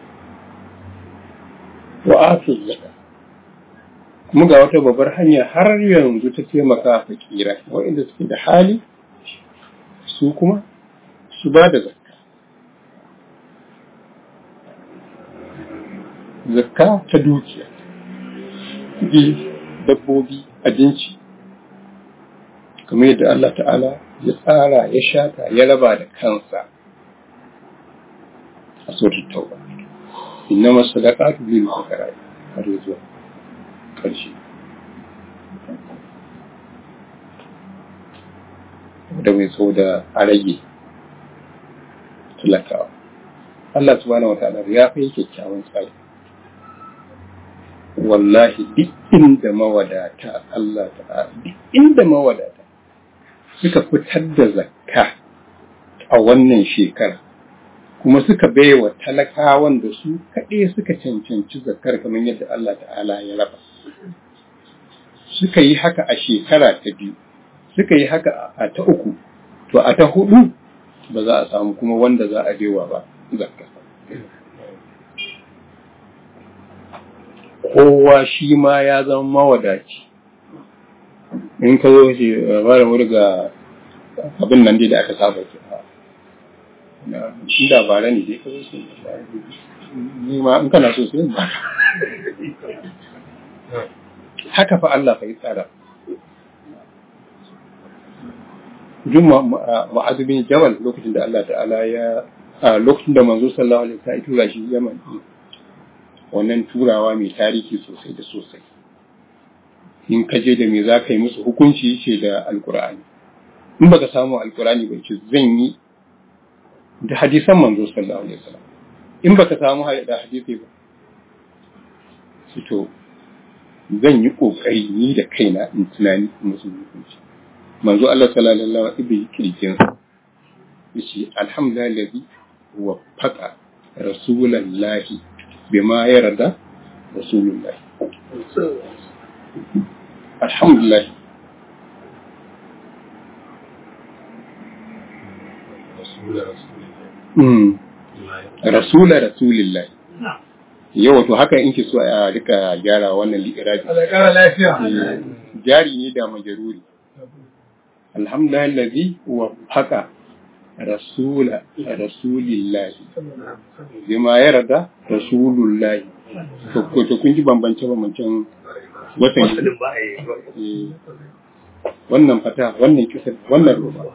wa afi zaka kuma ga wata babbar hanya har yanzu ta taimaka fakira waɗanda suke da hali su kuma su ba da zakka zakka ta dukiya kuɗi dabbobi abinci kamar yadda Allah ta'ala ya tsara ya shata ya raba da kansa a sautar tauba inna masu sadaqatu lil fuqara har zuwa ƙarshe da mai so da a rage talakawa Allah subhanahu wa ta'ala ya fi kyakkyawan tsari wallahi duk inda mawadata Allah ta'ala duk inda mawadata suka fitar da zakka a wannan shekara kuma suka baiwa talakawan da su kaɗai suka cancanci zakkar kamar yadda Allah ta'ala ya raba suka yi haka a shekara ta biyu suka yi haka a ta uku to a ta hudu ba za a samu kuma wanda za a baiwa ba zakka kowa shi ma ya zama mawadaci in ka zo shi ba da murga abin nan dai da aka saba ke in da bara ne dai ka zo shi ni ma in kana so sai ba haka fa Allah fa yi tsara Jun ma'azu bin Jamal lokacin da Allah ta'ala ya lokacin da manzo sallallahu alaihi wasallam ya tura shi Yaman wannan turawa mai tarihi sosai da sosai in ka je da me za ka yi musu hukunci ce da alkur'ani in baka samu alkur'ani ba ce zan yi da hadisan manzo sallallahu alaihi wasallam in baka samu da hadisi ba to zan yi kokari ni da kaina in tunani musu hukunci manzo Allah sallallahu alaihi wasallam ibi kirkin yace alhamdulillahi wa faqa rasulullahi bima yarda rasulullahi alhamdulillah rasula rasulillahi yau to haka in ki so a rika gyara wannan li'irabi jari ne da majaruri alhamdulillah allazi wa haka rasula rasulillahi bima yarda rasulullahi to to kun ji bambance bambancen watan wannan fata wannan kisa wannan ruba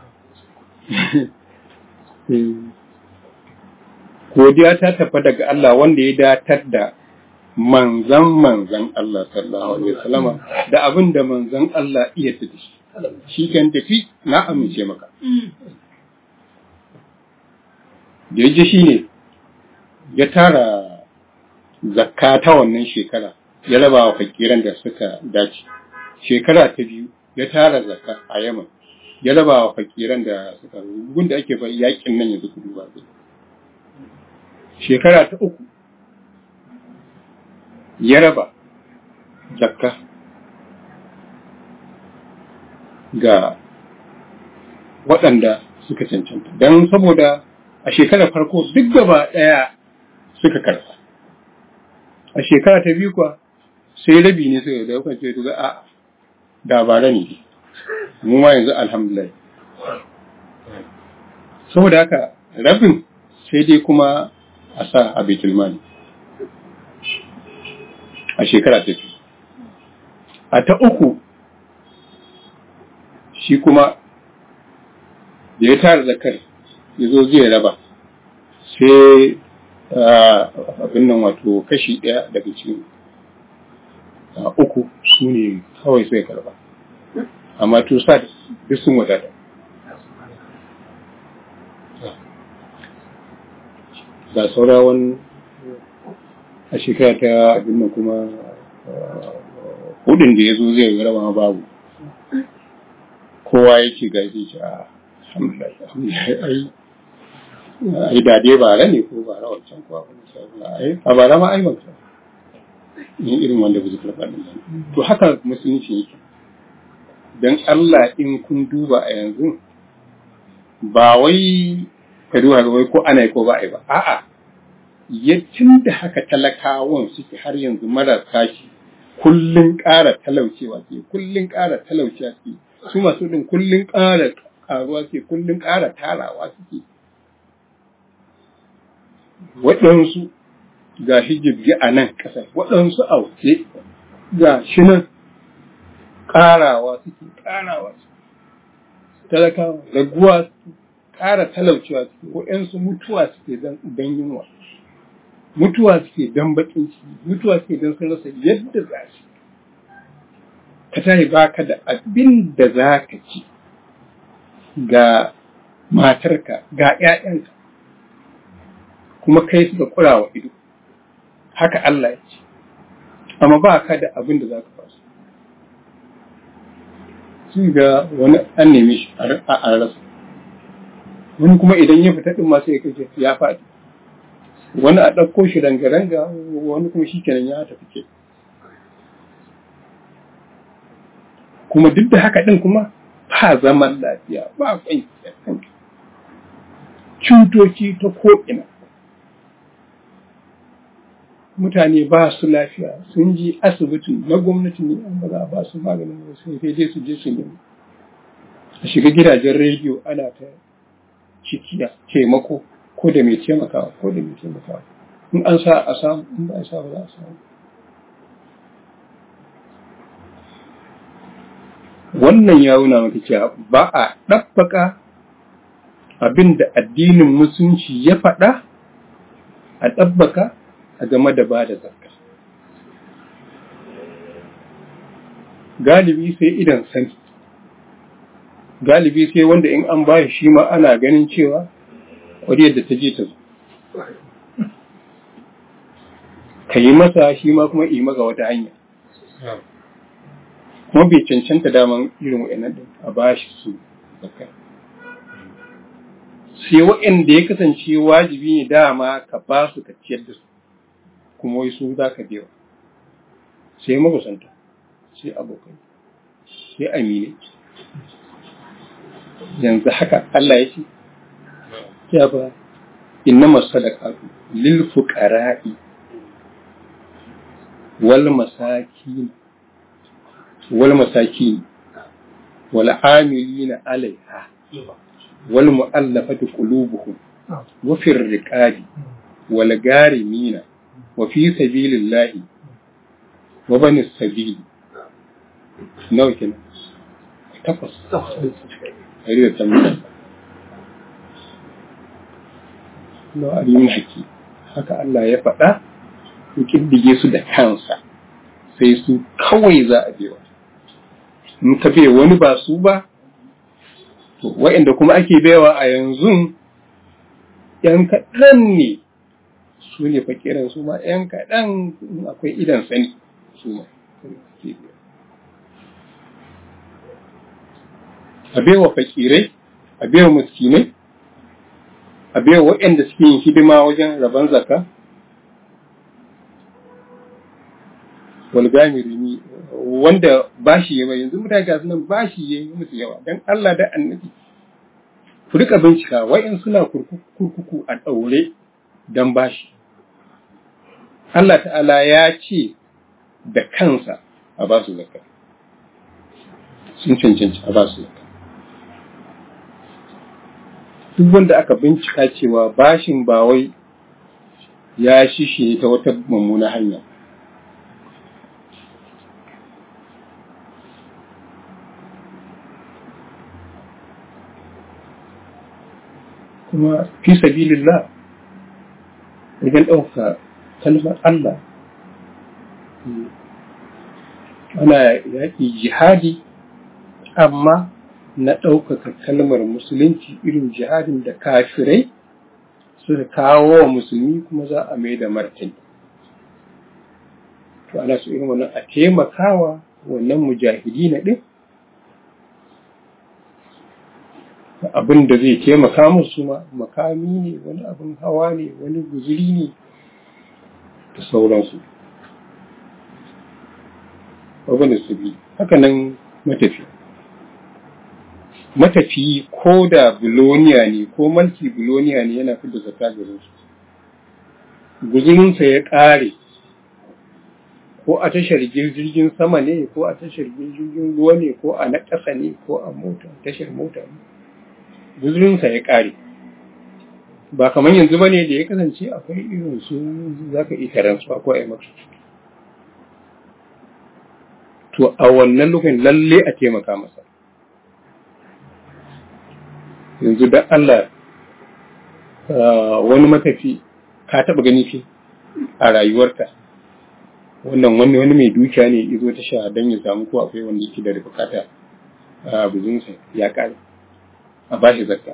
godiya ta tafi daga Allah wanda ya datar da manzan manzan Allah sallallahu alaihi wasallama da abin da manzan Allah iya da shi shi kan tafi na amince maka da ya ji shi ne ya tara zakka ta wannan shekara ya raba wa fakiran da suka dace shekara ta biyu ya tara zakka a yaman ya raba wa fakiran da suka gun da ake bai yakin nan yanzu kudu ba shekara ta uku ya raba zakka ga waɗanda suka cancanta don saboda a shekarar farko duk gaba ɗaya suka karɓa a shekara ta biyu kuwa sai rabi ne suka da yakan ce ga a dabara ne mu ma yanzu alhamdulillah saboda haka rabin sai dai kuma a sa a baitul mali a shekara ta biyu a ta uku shi kuma da ya tara zakar ya zo zai raba sai abin nan wato kashi ɗaya daga cikin uku su ne kawai sai karba amma to sa duk sun wadata ga saurawan a shekara ta abin nan kuma hudun da ya zo zai raba babu kowa ya ce ga zai ce a alhamdulillah ai da dai bara ne ko bara wancan ko ai a bara ma ai wancan ni irin wanda ba su karɓa din to haka musulunci yake dan Allah in kun duba a yanzu ba wai ka duba ga wai ko ana yi ko ba ai ba a'a yaccin da haka talakawan suke har yanzu marasa shi kullun ƙara talaucewa ke kullun ƙara talaucewa ke su masu din kullun ƙara karuwa ke kullun ƙara tarawa suke waɗansu ga shi jirgi a nan ƙasa waɗansu a waje ga shi nan ƙarawa suke ƙarawa suke talakawa raguwa suke ƙara talaucewa suke waɗansu mutuwa suke don yunwa mutuwa suke don baƙin ciki mutuwa suke don sun rasa yadda za su ka tashi baka da abin da za ka ci ga matarka ga ‘ya'yanka kuma kai suka kura wa ido haka Allah ya ce amma ba ka da abin da za ka basu sai ga wani an neme shi a rasa wani kuma idan ya fita ɗin masu ya kace ya faɗi wani a ɗauko shi ranga-ranga wani kuma shi kenan ya tafi ke kuma duk da haka ɗin kuma ba zaman lafiya ba kwanciyar hankali cutoci ta ko'ina mutane ba su lafiya sun ji asibiti na gwamnati ne an ba za a ba su maganin wasu sai dai su je su nemi a shiga gidajen rediyo ana ta cikiya taimako ko da mai taimakawa ko da mai taimakawa in an sa a samu in ba a sa ba za a samu wannan ya nuna maka cewa ba a ɗabbaka abin da addinin musulunci ya faɗa a ɗabbaka a game da ba da zakka galibi sai idan sani galibi sai wanda in an bashi shi ma ana ganin cewa ƙwariyar da ta je ta zo ka yi masa shi ma kuma yi maka wata hanya kuma bai cancanta daman irin wa'annan din a bashi su zakka sai wa'anda ya kasance wajibi ne dama ka ba su ka ciyar da su kuma wai su za ka biya sai makusanta sai abokai sai amine yanzu haka Allah ya ce ya ba inna masadaqatu lil fuqara'i wal masakin wal masakin wal amilina alaiha wal mu'allafati qulubuhum wa fir riqabi wal garimina wa fi sabilillahi wa bani sabili nawa kenan takwas ɗari da tamanin na alimin haƙi haka Allah ya faɗa ya ƙiddige su da kansa sai su kawai za a bewa in ka bai wani ba su ba to wa'inda kuma ake baiwa a yanzu ‘yan kaɗan ne su ne fakiran su ma ‘yan kaɗan akwai idan sani su ma a baiwa fakirai a baiwa muskinai a baiwa waɗanda suke yin hidima wajen rabon zaka walgamirimi wanda bashi yawa yanzu mutane ga nan bashi ya yi musu yawa don Allah da annabi ku rika bincika wa'in suna kurkuku a ɗaure don bashi Allah ta'ala ya ce da kansa a ba su zakka sun cancanci a ba su zakka duk wanda aka bincika cewa bashin ba wai ya shishe ta wata mummuna hanya kuma fi sabilillah wajen ɗauka kalmar Allah ana yaƙi jihadi amma na ɗaukaka kalmar musulunci irin jihadin da kafirai suka kawo wa musulmi kuma za a mai da martani to ana su irin wannan a taimakawa wannan mujahidi na ɗin abin da zai taimaka musu ma makami ne wani abin hawa ne wani guzuri ne da sauransu abin da su bi haka nan matafi matafi ko da buloniya ne ko mulki buloniya ne yana fi da zaka garin su guzurinsa ya ƙare ko a tashar jirgin sama ne ko a tashar jirgin ruwa ne ko a na ƙasa ne ko a mota tashar mota ne guzurinsa ya ƙare ba kamar yanzu ba ne da ya kasance akwai irin su za ka iya taransu ko a yi maka to a wannan lokacin lalle a taimaka masa yanzu da Allah wani matafi ka taɓa gani fi a rayuwarka wannan wani wani mai dukiya ne izo ta sha don ya samu ko akwai wanda yake da bukata a buzinsa ya ƙare a bashi zakka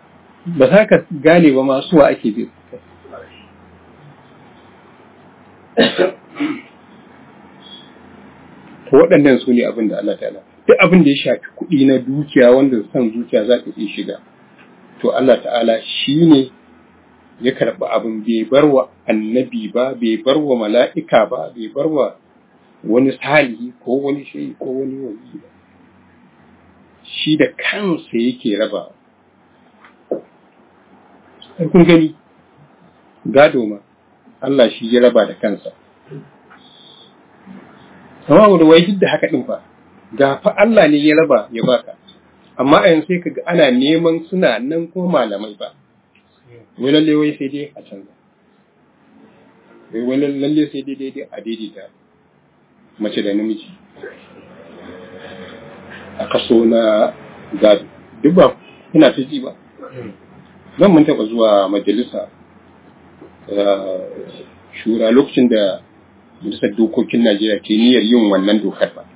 ba za ka gane ba masu wa ake bi to waɗannan su ne abin da Allah ta'ala duk abin da ya shafi kuɗi na dukiya wanda son zuciya za ta iya shiga to Allah ta'ala shi ne ya karɓi abin bai bar wa annabi ba bai bar wa mala'ika ba bai bar wa wani salihi ko wani shayi ko wani wani ba shi da kansa yake raba kun gani gado ma Allah shi ya raba da kansa amma da wai duk da haka din fa ga fa Allah ne ya raba ya baka amma a yanzu sai kaga ana neman suna nan ko malamai ba wai lalle wai sai dai a canza wai lalle sai dai daidai a daidaita mace da namiji a kaso na gado duk ba kuna ta ji ba zan mun taɓa zuwa majalisa shura lokacin da majalisar dokokin najeriya ke niyyar yin wannan dokar ba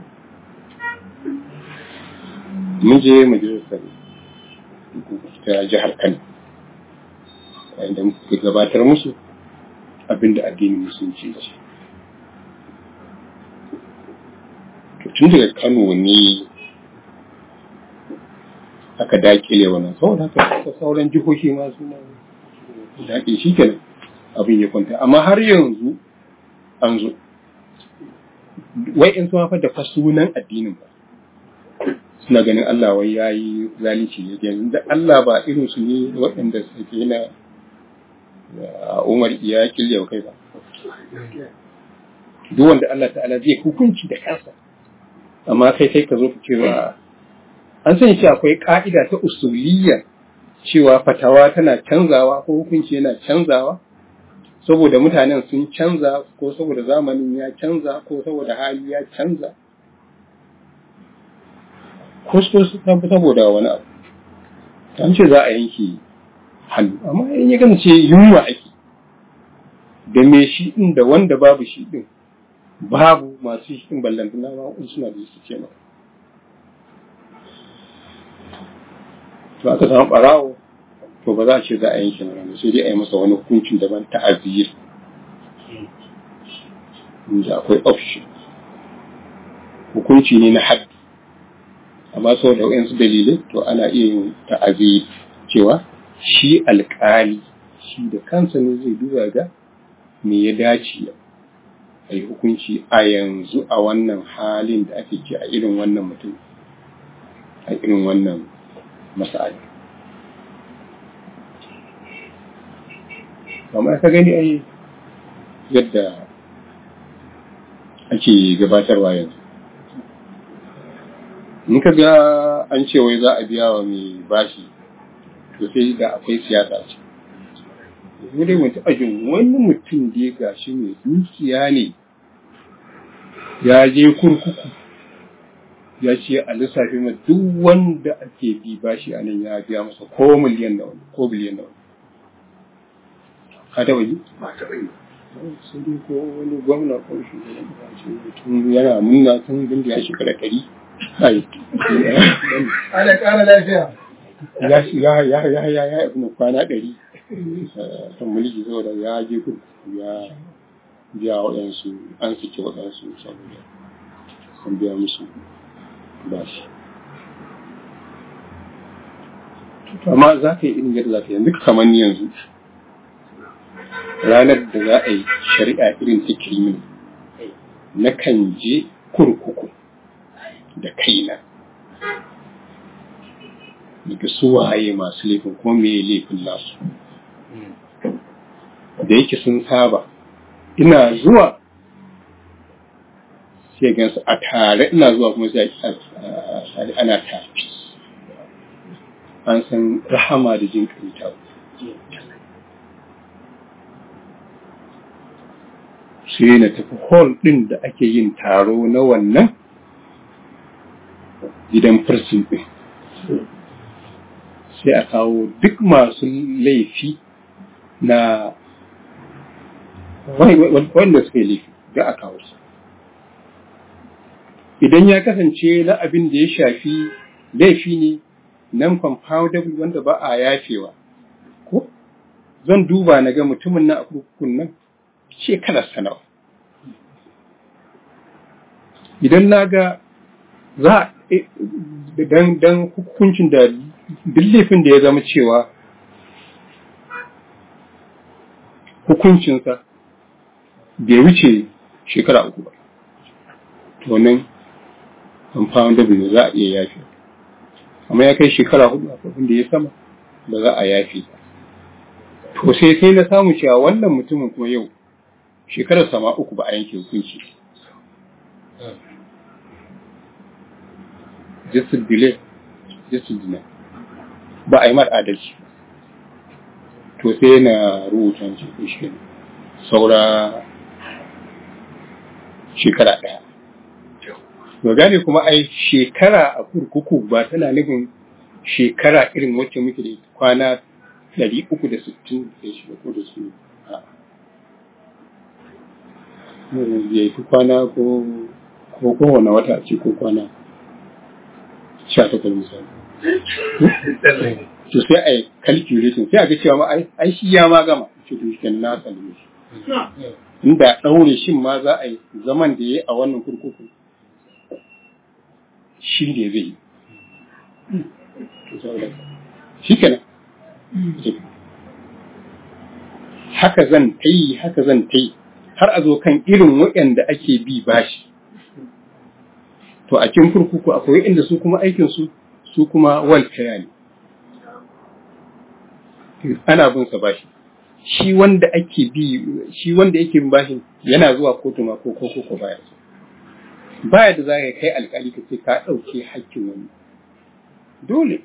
mun je majalisar ta jihar kano inda muka gabatar musu abinda addinin musulunci ce tun daga kano ne aka dakile wannan saboda haka sauran jihohi ma suna daƙe shi kenan abin ya kwanta amma har yanzu an zo wai in sun haifar da fasunan addinin ba suna ganin Allah wai ya yi zalici ne yanzu da Allah ba irin su ne waɗanda suke na Umar ya kirya kai ba duk wanda Allah ta'ala zai hukunci da kansa amma kai kai ka zo ka cewa an sani cewa akwai ka'ida ta usuliyya cewa fatawa tana canzawa ko hukunci yana canzawa saboda mutanen sun canza ko saboda zamanin ya canza ko saboda hali ya canza ko saboda wani abu an ce za a yanke hannu amma in ya kasance yunwa ake da me shi din da wanda babu shi din babu masu shi din ballantana ma suna da su ce maka to aka samu barawo to ba za a ce za a yanke mana sai dai a yi masa wani hukuncin daban ta azir inda akwai option hukunci ne na haddi amma sau da wayansu dalilai to ana iya yin ta'azir cewa shi alkali shi da kansa ne zai duba ga me ya dace a yi hukunci a yanzu a wannan halin da ake ke a irin wannan mutum a irin wannan masa'ali kamar ka gani ai yadda ake gabatarwa yanzu in ka ga an ce wai za a biya wa mai bashi to sai da akwai siyasa ce mu dai mun taɓa jin wani mutum da ya gashi mai dukiya ne ya je kurkuku ya ce a lissafi ma duk wanda ake bi bashi a nan ya biya masa ko miliyan da wani ko biliyan da wani ka taɓa ji? ba taɓa yi sai dai ko wani gwamna ko shugaban ce mutum yana munna tun bin da ya shekara ɗari ai ana ƙara lafiya ya ya ya ya ya ya ibn kwana ɗari kan mulki saboda ya je kurkuku ya biya waɗansu an sake waɗansu saboda an biya musu bashi amma za ka yi irin yadda za ka yi yanzu kamar ni yanzu ranar da za a yi shari'a irin ta kirimin na kan je kurkuku da kaina daga su waye masu laifin kuma me laifin nasu da yake sun saba ina zuwa sai gansu a tare ina zuwa kuma sai a ana tafi an san rahama da jin ta sai na tafi hall ɗin da ake yin taro na wannan gidan firsin ɗin sai a kawo duk masu laifi na wanda suka yi laifi da a kawo su idan ya kasance na abin da ya shafi laifi ne nan compoundable wanda ba a yafewa ko zan duba na ga mutumin na a kurkukun nan shekarar sanawa idan na ga za dan dan hukuncin da duk laifin da ya zama cewa hukuncinsa bai wuce shekara uku ba to nan amfani da bai za a iya yafi amma ya kai shekara hudu abin da ya sama ba za a yafi to sai sai na samu cewa wannan mutumin kuma yau shekarar sama uku ba a yanke hukunci justice delay justice deny ba a yi mar adalci to sai na rubuta shi saura shekara ɗaya Ba gane kuma ai shekara a kurkuku ba tana nufin shekara irin wacce muke da kwana ɗari uku da sittin da shi ko da su ya yi kwana ko ko kowane wata ce ko kwana sha takwas misali. To sai a yi calculation sai a ga cewa ma ai shi ya ma gama ce to shi na salime shi. Inda ɗaure shin ma za a yi zaman da ya yi a wannan kurkuku shi ne zai yi. Shi kenan. Haka zan ta yi, haka zan ta yi, har a zo kan irin waɗanda ake bi bashi. To a cikin kurkuku akwai inda su kuma aikinsu su kuma welfare ne. Ana bin sa bashi. Shi wanda ake bi, shi wanda yake bin bashin yana zuwa kotu ma ko ko ko baya. Baya da za ka kai alkali ka ce ka ɗauke hakkin wani. Dole.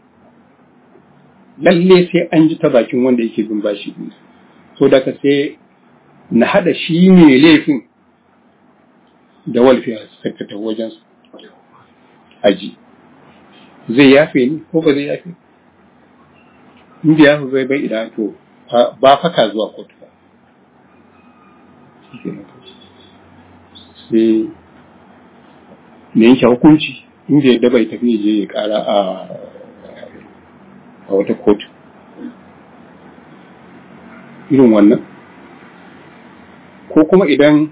Lalle sai an ji ta bakin wanda yake bin bashi. So da ka sai na haɗa shi ne laifin da welfare secretary wajensu. aji zai yafe ni ko ba zai yafe in da yafe bai bai idan to ba faka zuwa kotu ba sai ne yanke hukunci inda yadda bai tafi je ya kara a a wata kotu irin wannan ko kuma idan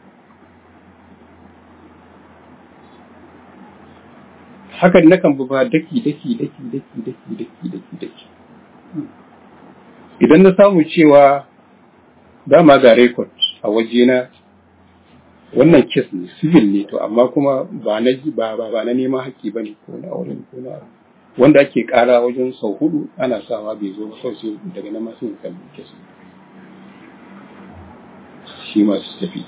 hakan nakan bi ba daki daki daki daki daki daki daki daki idan na samu cewa dama ga record a wajena wannan kes ne civil ne to amma kuma ba na ba ba ba na neman haƙƙi bane ko na wurin ko na wanda ake ƙara wajen sau hudu ana sawa bai zo ba sai daga nan masu kalli kes shi masu tafi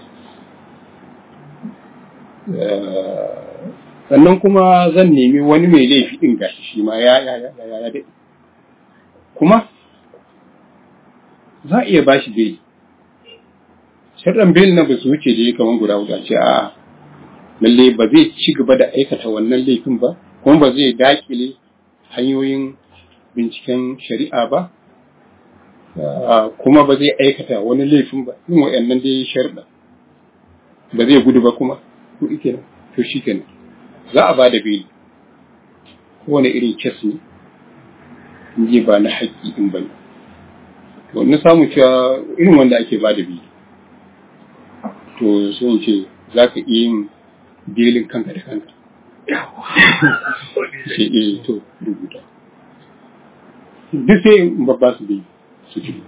sannan kuma zan nemi wani mai laifi ɗin gashi shi ma ya ya ya ya ya daɗe kuma za a iya ba shi bai sharɗan bil na ba su wuce da ya kamar guda guda ce a lalle ba zai ci gaba da aikata wannan laifin ba kuma ba zai dakile hanyoyin binciken shari'a ba kuma ba zai aikata wani laifin ba yin wa'annan dai sharɗa ba zai gudu ba kuma to ike to shi kenan za a ba da beli kowane irin kes ne in ba na haƙƙi in ba ne to na samu cewa irin wanda ake ba da beli to sai in ce za ka iya yin belin kanka da kanka sai eh to rubuta duk sai in babba su beli su ci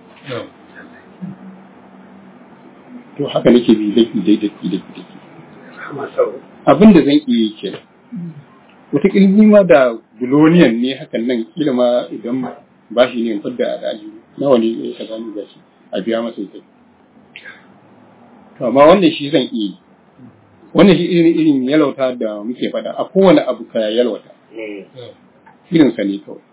to haka nake bi daki daki daki daki abin da zan iya yi kenan wataƙila ni ma da buloniyan ne hakan nan kila ma idan ba shi ne in fadda a daji nawa ne ya ka gani ba shi a biya masa ita to amma wannan shi zan iya yi wannan shi irin irin yalauta da muke faɗa a kowane abu ka yalwata irin sa ne kawai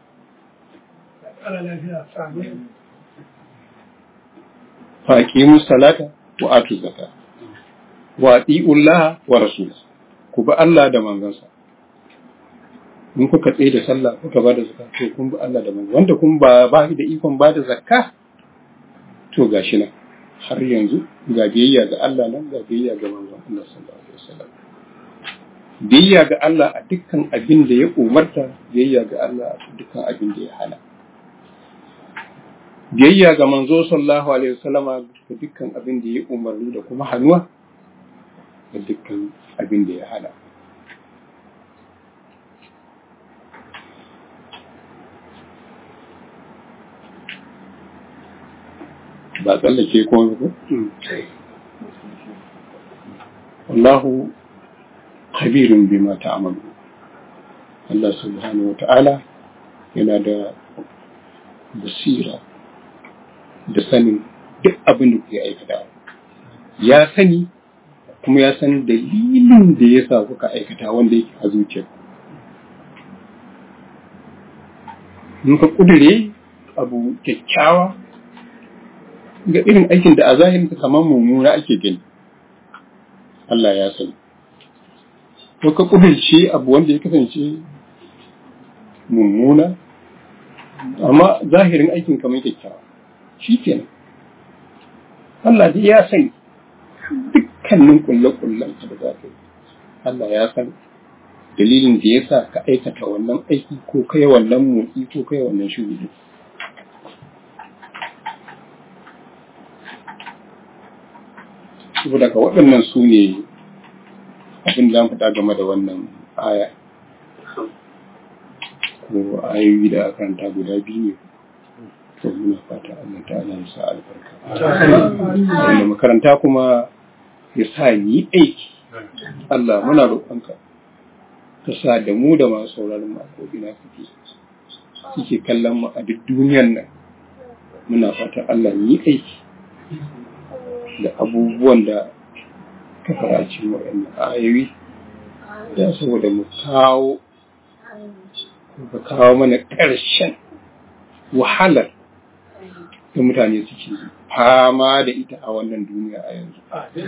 fa aqimu salata wa atu zakata wa ati'ullaha wa rasulahu ku bi Allah da manzansa in kuka tsaye da sallah kuka ba da zakka to kun bi Allah da manzansa wanda kun ba ba da ikon ba da zakka to gashi nan har yanzu ga biyayya ga Allah nan ga biyayya ga manzon Allah sallallahu alaihi wasallam biyayya ga Allah a dukkan abin da ya umarta biyayya ga Allah a dukkan abin da ya hana biyayya ga manzo sallallahu alaihi wasallama ga dukkan abin da ya umarni da kuma hannuwa da dukkan abin da ya hana ba tsallake ko ko wallahu khabirun bima ta'malu Allah subhanahu wa ta'ala yana da basira da sanin duk abin da kuke aikata ya sani kuma ya san dalilin da ya sa kuka aikata wanda yake a zuciya in ka kudure abu kyakkyawa ga irin aikin da a zahirin kamar mummuna ake gani Allah ya sani ko ka kudurce abu wanda ya kasance mummuna amma zahirin aikin kamar kyakkyawa shi kenan Allah dai ya sani dukkanin kulle-kullen da za ka yi Allah ya san dalilin da ya sa ka aikata wannan aiki ko kai wannan motsi ko kai wannan shugudi saboda ka waɗannan su ne abin da faɗa game da wannan aya ko ayoyi da aka karanta guda biyu to muna fata Allah ta'ala ya sa albarka wanda makaranta kuma ya sa ni aiki Allah muna roƙonka ka sa da mu da masu sauraron mu a ko'ina suke suke kallon mu a duk duniyan nan muna fata Allah yi aiki da abubuwan da ka fara cikin waɗannan ayoyi da saboda mu kawo ka kawo mana ƙarshen wahalar da mutane suke fama da ita a wannan duniya a yanzu.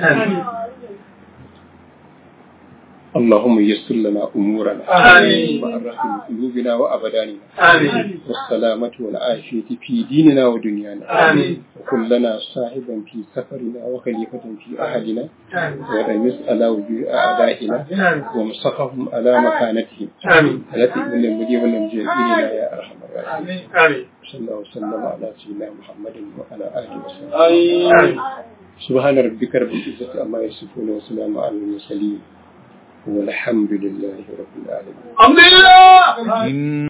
اللهم يسر لنا أمورنا آمين. وأرحم قلوبنا وأبداننا آمين والسلامة والعافية في ديننا ودنيانا آمين. وكن لنا صاحبا في سفرنا وخليفة في أحدنا آمين ورمز على وجوه أعدائنا آمين ومسخهم على مكانتهم آمين التي من المدي والنمجي إلينا يا أرحم الراحمين آمين صلى الله وسلم على سيدنا محمد وعلى آله وسلم آمين سبحان ربك رب العزة عما يصفون وسلام على المرسلين والحمد لله رب العالمين الحمد لله